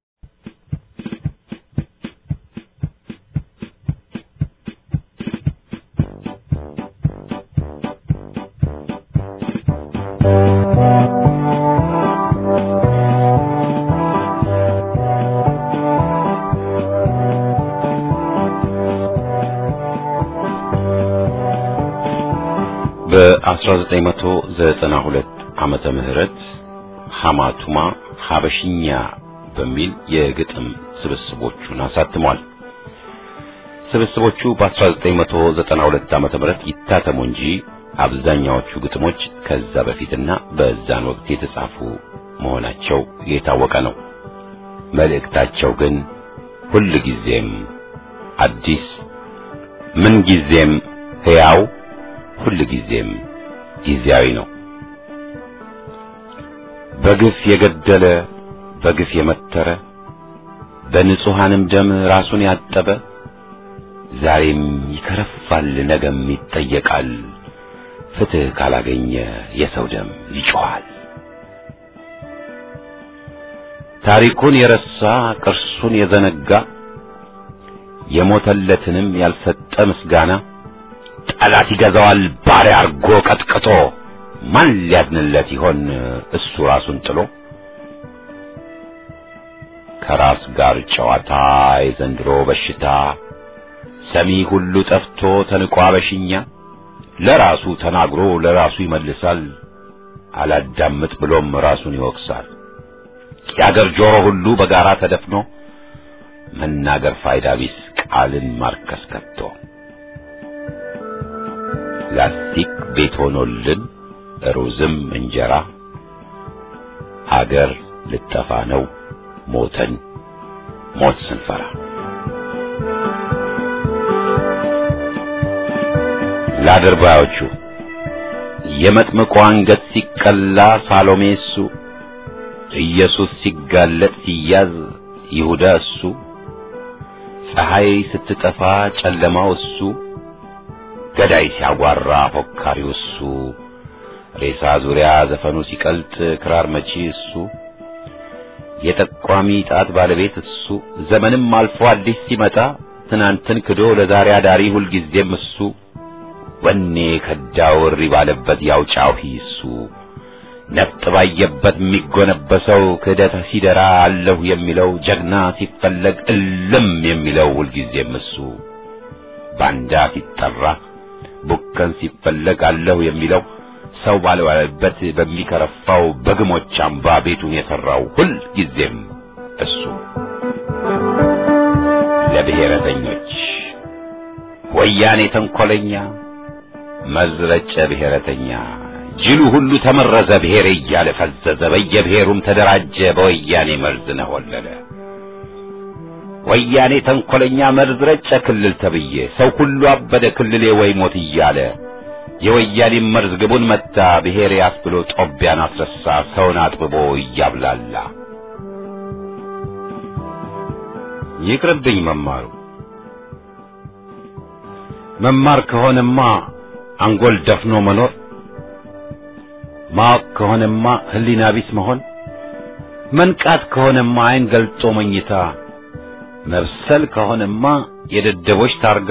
በ1992 ዓመተ ምህረት ሐማቱማ ሐበሽኛ በሚል የግጥም ስብስቦቹን አሳትሟል። ስብስቦቹ በ1992 ዓመተ ምህረት ይታተሙ እንጂ አብዛኛዎቹ ግጥሞች ከዛ በፊትና በዛን ወቅት የተጻፉ መሆናቸው የታወቀ ነው። መልእክታቸው ግን ሁል ጊዜም አዲስ፣ ምን ጊዜም ሕያው፣ ሁል ጊዜም ጊዜያዊ ነው። በግፍ የገደለ በግፍ የመተረ በንጹሐንም ደም ራሱን ያጠበ ዛሬም ይከረፋል፣ ነገም ይጠየቃል። ፍትሕ ካላገኘ የሰው ደም ይጮኻል። ታሪኩን የረሳ ቅርሱን የዘነጋ የሞተለትንም ያልሰጠ ምስጋና ጠላት ይገዛዋል ባሪያ አርጎ ቀጥቅጦ ማን ሊያድንለት ይሆን እሱ ራሱን ጥሎ ከራስ ጋር ጨዋታ የዘንድሮ በሽታ ሰሚ ሁሉ ጠፍቶ ተንቋ በሽኛ ለራሱ ተናግሮ ለራሱ ይመልሳል አላዳምጥ ብሎም ራሱን ይወቅሳል የአገር ጆሮ ሁሉ በጋራ ተደፍኖ መናገር ፋይዳ ቢስ ቃልን ማርከስ ከቶ ላስቲክ ቤት ሆኖልን ሩዝም እንጀራ ሀገር ልጠፋ ነው ሞተን ሞት ስንፈራ ለአድርባዮቹ የመጥምቁ አንገት ሲቀላ ሳሎሜ እሱ ኢየሱስ ሲጋለጥ ሲያዝ ይሁዳ እሱ ፀሐይ ስትጠፋ ጨለማው እሱ ገዳይ ሲያጓራ ፎካሪው እሱ ሬሳ ዙሪያ ዘፈኑ ሲቀልጥ ክራር መቺ እሱ የጠቋሚ ጣት ባለቤት እሱ ዘመንም አልፎ አዲስ ሲመጣ ትናንትን ክዶ ለዛሬ አዳሪ ሁልጊዜም እሱ ወኔ ከዳው እሪ ባለበት ያውጫው እሱ ነፍጥ ባየበት የሚጎነበሰው ክህደት ሲደራ አለሁ የሚለው ጀግና ሲፈለግ እልም የሚለው ሁልጊዜም እሱ ባንዳ ሲጠራ ቡከን ሲፈለግ አለሁ የሚለው ሰው ባልዋለበት በሚከረፋው በግሞች አምባ ቤቱን የሠራው ሁል ጊዜም እሱ ለብሔረተኞች ወያኔ ተንኰለኛ መዝረጨ ብሔረተኛ ጅሉ ሁሉ ተመረዘ ብሔር እያለ ፈዘዘ በየብሔሩም ተደራጀ በወያኔ መርዝ ነሆለለ ወያኔ ተንኰለኛ መርዝ ረጨ ክልል ተብዬ ሰው ሁሉ አበደ ክልሌ ወይ ሞት እያለ የወያኔ መርዝ ግቡን መታ ብሔሬ አስብሎ ጦቢያን አስረሳ ሰውን አጥብቦ እያብላላ ይቅርብኝ መማሩ መማር ከሆነማ አንጎል ደፍኖ መኖር ማወቅ ከሆነማ ሕሊና ቢስ መሆን መንቃት ከሆነማ ዓይን ገልጦ መኝታ መብሰል ከሆነማ የደደቦች ታርጋ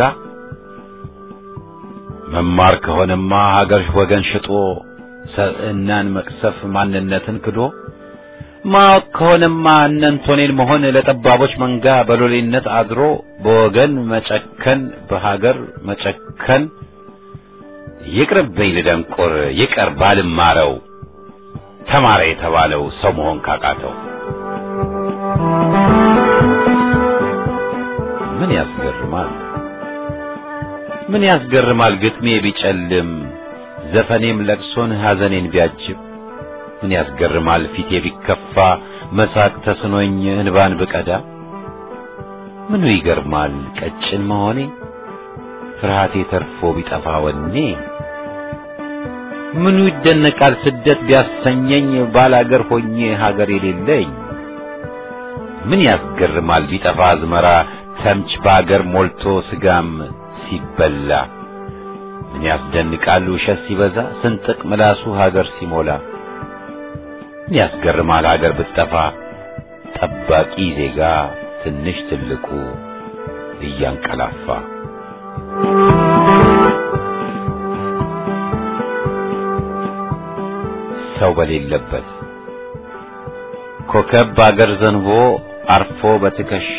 መማር ከሆነማ ሀገር ወገን ሽጦ ሰብዕናን መቅሰፍ ማንነትን ክዶ ማወቅ ከሆነማ እነንቶኔን መሆን ለጠባቦች መንጋ በሎሌነት አድሮ በወገን መጨከን በሀገር መጨከን ይቅርብኝ ልደንቆር ይቀር ባልማረው ተማረ የተባለው ሰው መሆን ካቃተው ምን ያስገርማል ምን ያስገርማል ግጥሜ ቢጨልም ዘፈኔም ለቅሶን ሐዘኔን ቢያጅብ ምን ያስገርማል ፊቴ ቢከፋ መሳቅ ተስኖኝ እንባን ብቀዳ ምኑ ይገርማል ቀጭን መሆኔ ፍርሃቴ ተርፎ ቢጠፋ ወኔ ምኑ ይደነቃል ስደት ቢያሰኘኝ ባላገር ሆኜ ሀገር የሌለኝ ምን ያስገርማል ቢጠፋ አዝመራ ተምች በአገር ሞልቶ ስጋም ሲበላ ምን ያስደንቃል ውሸት ሲበዛ ስንጥቅ ምላሱ ሀገር ሲሞላ ምን ያስገርማል ሀገር ብትጠፋ ጠባቂ ዜጋ ትንሽ ትልቁ እያንቀላፋ ሰው በሌለበት ኮከብ በአገር ዘንቦ አርፎ በትከሻ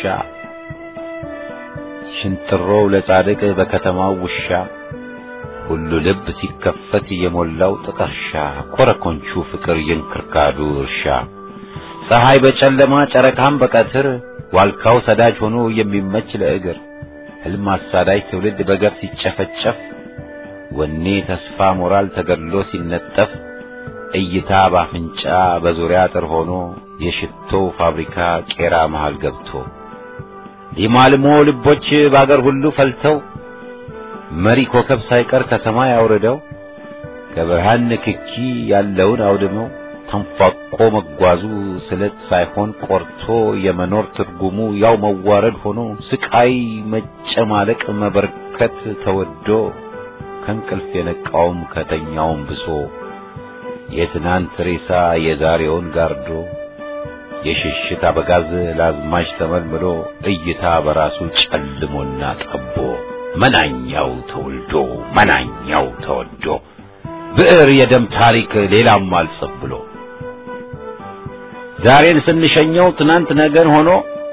ሽንጥሮው ለጻድቅ በከተማው ውሻ ሁሉ ልብ ሲከፈት የሞላው ጥቀርሻ ኮረኮንቹ ፍቅር የእንክርካዱ እርሻ ፀሐይ በጨለማ ጨረቃም በቀትር ዋልካው ሰዳጅ ሆኖ የሚመች ለእግር ሕልም አሳዳጅ ትውልድ በገፍ ሲጨፈጨፍ ወኔ ተስፋ ሞራል ተገድሎ ሲነጠፍ እይታ ባፍንጫ በዙሪያ አጥር ሆኖ የሽቶው ፋብሪካ ቄራ መሃል ገብቶ ሊማልሞ ልቦች በአገር ሁሉ ፈልተው መሪ ኮከብ ሳይቀር ከሰማይ አውርደው ከብርሃን ንክኪ ያለውን አውድመው ተንፏቆ መጓዙ ስለት ሳይሆን ቆርቶ የመኖር ትርጉሙ ያው መዋረድ ሆኖ ስቃይ መጨማለቅ መበርከት ተወዶ ከእንቅልፍ የነቃውም ከተኛውም ብሶ የትናንት ሬሳ የዛሬውን ጋርዶ የሽሽት አበጋዝ ለአዝማች ተመልምሎ እይታ በራሱ ጨልሞና ጠቦ መናኛው ተወልዶ መናኛው ተወዶ ብዕር የደም ታሪክ ሌላም አልጽፍ ብሎ ዛሬን ስንሸኘው ትናንት ነገን ሆኖ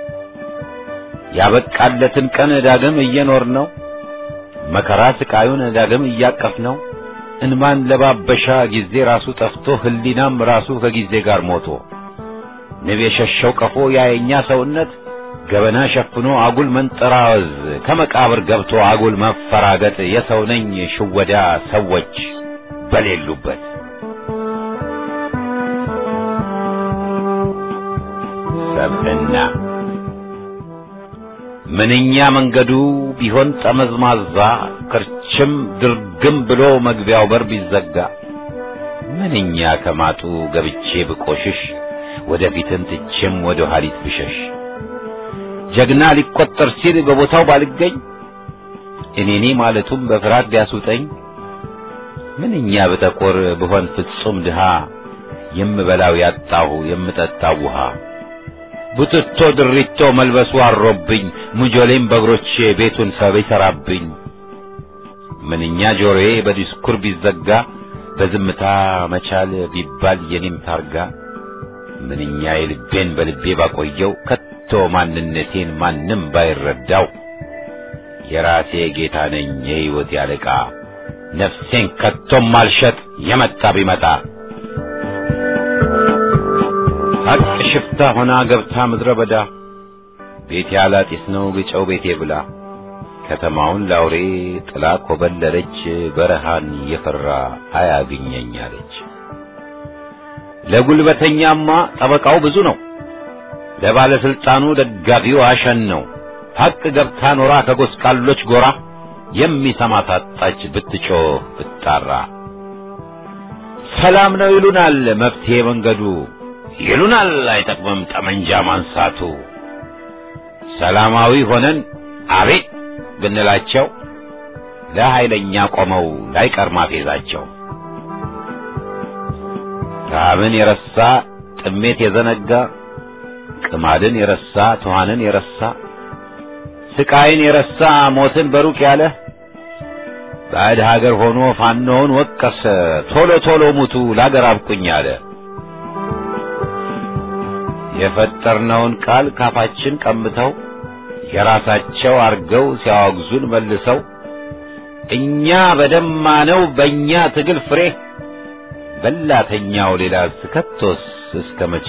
ያበቃለትን ቀን ዳግም እየኖር ነው መከራ ስቃዩን ዳግም እያቀፍ ነው እንማን ለባበሻ ጊዜ ራሱ ጠፍቶ ህሊናም ራሱ ከጊዜ ጋር ሞቶ ንብ የሸሸው ቀፎ ያየኛ ሰውነት ገበና ሸፍኖ አጉል መንጠራወዝ ከመቃብር ገብቶ አጉል መፈራገጥ የሰው ነኝ ሽወዳ ሰዎች በሌሉበት ሰብዕና ምንኛ መንገዱ ቢሆን ጠመዝማዛ ክርችም ድርግም ብሎ መግቢያው በር ቢዘጋ ምንኛ ከማጡ ገብቼ ብቆሽሽ ወደፊትን ትቼም ወደ ኋሊት ብሸሽ ጀግና ሊቆጠር ሲል በቦታው ባልገኝ እኔኔ ማለቱም በፍርሃት ቢያስውጠኝ ምንኛ በጠቆር ብሆን ፍጹም ድሃ የምበላው ያጣሁ የምጠጣው ውሃ ቡትቶ ድሪቶ መልበሱ አሮብኝ ሙጆሌም በእግሮቼ ቤቱን ሰብ ይሠራብኝ ምንኛ ጆሮዬ በዲስኩር ቢዘጋ በዝምታ መቻል ቢባል የኔም ታርጋ ምንኛ የልቤን በልቤ ባቆየው ከቶ ማንነቴን ማንም ባይረዳው የራሴ ጌታ ነኝ የሕይወት ያለቃ ነፍሴን ከቶም ማልሸጥ የመጣ ቢመጣ ሀቅ ሽፍታ ሆና ገብታ ምድረ በዳ ቤት ያላጢስ ነው ግጨው ቤቴ ብላ ከተማውን ላውሬ ጥላ ኮበለለች በረሃን የፈራ አያግኘኝ አለች። ለጉልበተኛማ ጠበቃው ብዙ ነው፣ ለባለስልጣኑ ደጋፊው አሸን ነው። ሀቅ ገብታ ኖራ ከጎስቋሎች ጎራ የሚሰማ ታጣች ብትጮህ ብትጣራ። ሰላም ነው ይሉናል መፍትሄ መንገዱ ይሉናል አይጠቅምም ጠመንጃ ማንሳቱ። ሰላማዊ ሆነን አቤት ብንላቸው ለኃይለኛ ቆመው ላይቀር ማፌዛቸው። ረሃብን የረሳ ጥሜት የዘነጋ ቅማድን የረሳ ትኋንን የረሳ ስቃይን የረሳ ሞትን በሩቅ ያለ ባዕድ ሀገር ሆኖ ፋኖውን ወቀሰ ቶሎ ቶሎ ሙቱ ላገር አብቁኝ አለ። የፈጠርነውን ቃል ካፋችን ቀምተው የራሳቸው አርገው ሲያወግዙን መልሰው እኛ በደማነው በእኛ ትግል ፍሬ በላተኛው ሌላ ከቶስ እስከ መቼ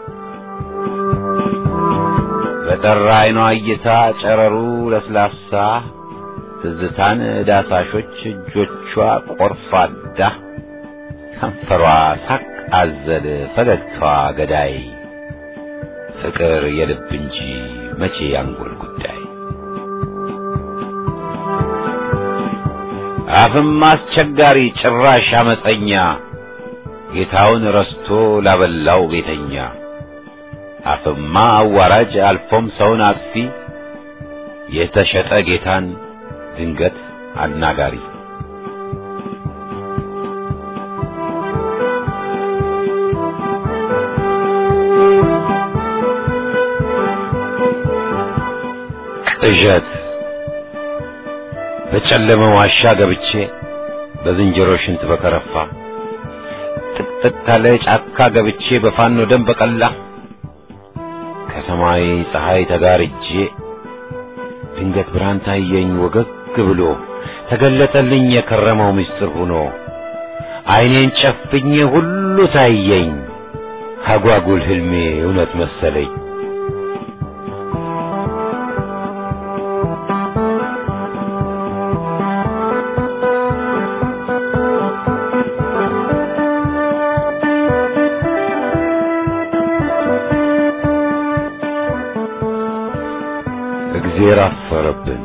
በጠራ አይኗ እይታ ጨረሩ ለስላሳ ትዝታን ዳሳሾች እጆቿ ቆርፋዳ ከንፈሯ ሳቅ አዘል ፈገግታዋ ገዳይ ፍቅር የልብ እንጂ መቼ ያንጎል ጉዳይ አፍም አስቸጋሪ ጭራሽ አመፀኛ ጌታውን ረስቶ ላበላው ቤተኛ አፍማ አዋራጅ አልፎም ሰውን አጥፊ የተሸጠ ጌታን ድንገት አናጋሪ ቅዠት በጨለመ ዋሻ ገብቼ በዝንጀሮ ሽንት በከረፋ ጥቅጥቅ ካለ ጫካ ገብቼ በፋኖ ደም በቀላ ከሰማይ ፀሐይ ተጋርጄ ድንገት ብርሃን ታየኝ ወገግ ብሎ ተገለጠልኝ የከረመው ምስጢር ሆኖ ዓይኔን ጨፍኜ ሁሉ ታየኝ አጓጉል ህልሜ እውነት መሰለኝ። እግዜር አፈረብን።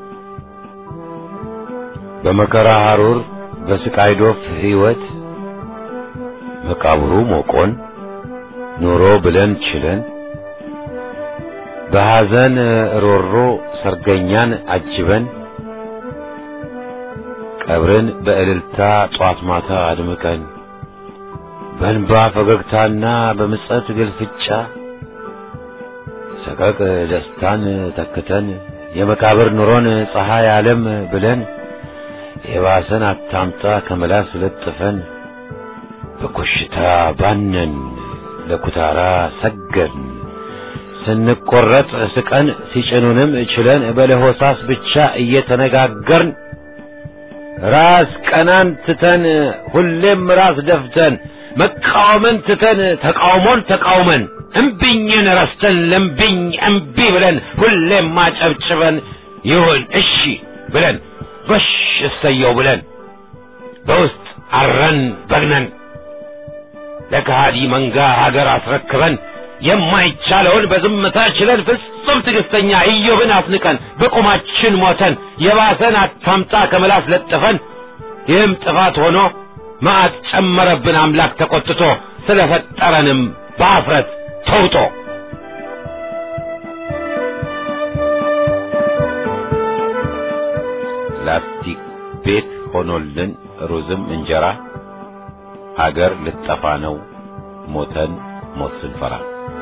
በመከራ ሐሩር በስቃይ ዶፍ ሕይወት መቃብሩ ሞቆን ኑሮ ብለን ችለን በሐዘን ሮሮ ሰርገኛን አጅበን ቀብርን በእልልታ ጧት ማታ አድምቀን በእንባ ፈገግታና በምጸት ግልፍጫ ሰቀቅ ደስታን ተክተን የመቃብር ኑሮን ፀሐይ ዓለም ብለን የባሰን አታምጣ ከመላስ ለጥፈን በኮሽታ ባነን ለኩታራ ሰገድን ስንቆረጥ ስቀን ሲጭኑንም ችለን በለሆሳስ ብቻ እየተነጋገርን ራስ ቀናን ትተን ሁሌም ራስ ደፍተን መቃወምን ትተን ተቃውሞን ተቃውመን እምቢኝን ረስተን ለምቢኝ እምቢ ብለን ሁሌም ማጨብጭበን ይሁን እሺ ብለን ጎሽ እሰየው ብለን በውስጥ አረን በግነን ለከሃዲ መንጋ ሀገር አስረክበን የማይቻለውን በዝምታ ችለን ፍጹም ትዕግስተኛ ኢዮብን አስንቀን በቁማችን ሞተን የባሰን አታምጣ ከምላስ ለጥፈን ይህም ጥፋት ሆኖ መዓት ጨመረብን አምላክ ተቆጥቶ ስለፈጠረንም በአፍረት ተውጦ ላስቲክ ቤት ሆኖልን ሩዝም እንጀራ ሀገር ልጠፋ ነው ሞተን ሞት ስንፈራ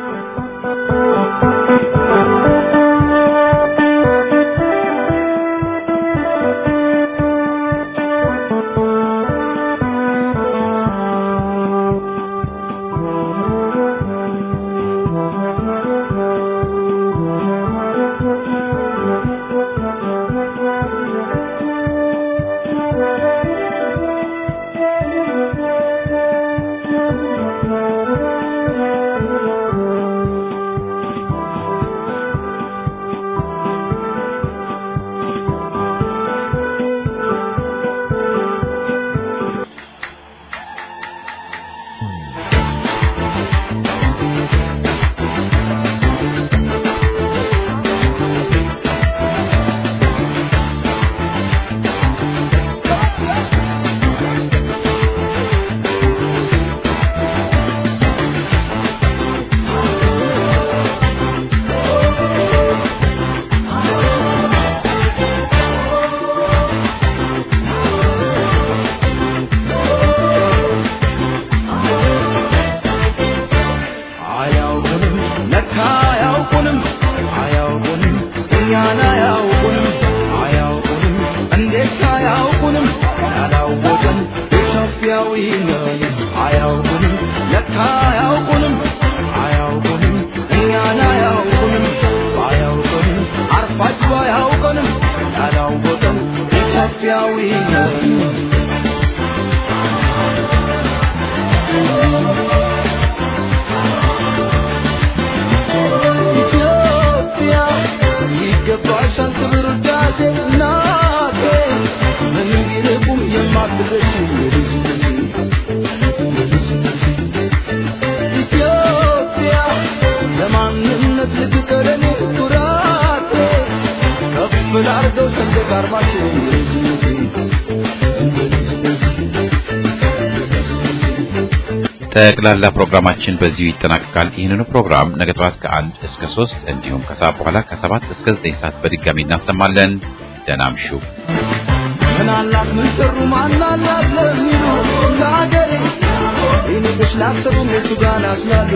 አያውቁንም ለካ አያውቁንም አያውቁንም እኛን አያውቁንም አያውቁንም እንዴት አያውቁንም ያላወቀን ኢትዮጵያዊ ነን አያውቁንም ለካ አያውቁንም አያውቁንም እኛን አያውቁንም አያውቁንም አርፋችሁ አያውቁንም ያላወቀን ኢትዮጵያዊ ነን ኢትዮጵያ ይገባሻል ክብር ውዳሴ እናቴ ምንም ቢርቁም የማትረሺ ኢትዮጵያ ለማንነት ልትቀረኔ ኩራቴ ከፍ ላርገው ሰንደቅ ዓርማችን ጠቅላላ ፕሮግራማችን በዚሁ ይጠናቀቃል። ይህንኑ ፕሮግራም ነገ ጠዋት ከአንድ እስከ ሶስት እንዲሁም ከሰዓት በኋላ ከሰባት እስከ ዘጠኝ ሰዓት በድጋሚ እናሰማለን። ደህና እምሹ። ምናላት ምን ሰሩ ማናላት ለሚሉ ለሀገሬ ይንቅሽ ላሰቡ የቱ ጋር ናስላሉ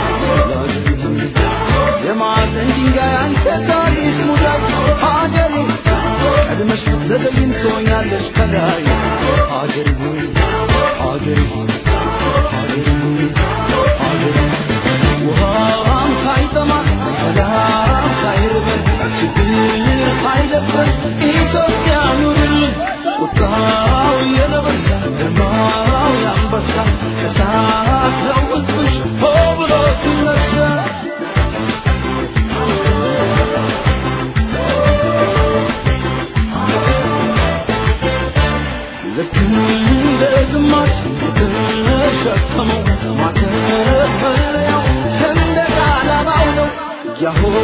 የማዕዘን ድንጋይ አንተ ታሪክ ሙዳይ ሀገሬ ቀድመሽ ብትዘገይም ትሆኛለሽ ከላይ ሀገሬ ሆይ ሀገሬ ሆይ ሀገሬ ሆይ ሀገሬ ሆይ ውሃም ሳይጠማ ሰላም ሳይርበን ችግር ሳይደፍረን ኢትዮጵያ ኑርልን ቁጣው የነበረ ግርማው የአንበሳ እሳት ነው ሕዝብሽ ሆ ብሎ ሲነሳ ልክ እንደ ግማሽ የተሸከመው ማተፈለያው ሰንደቅ ዓላማው ነው ያሆ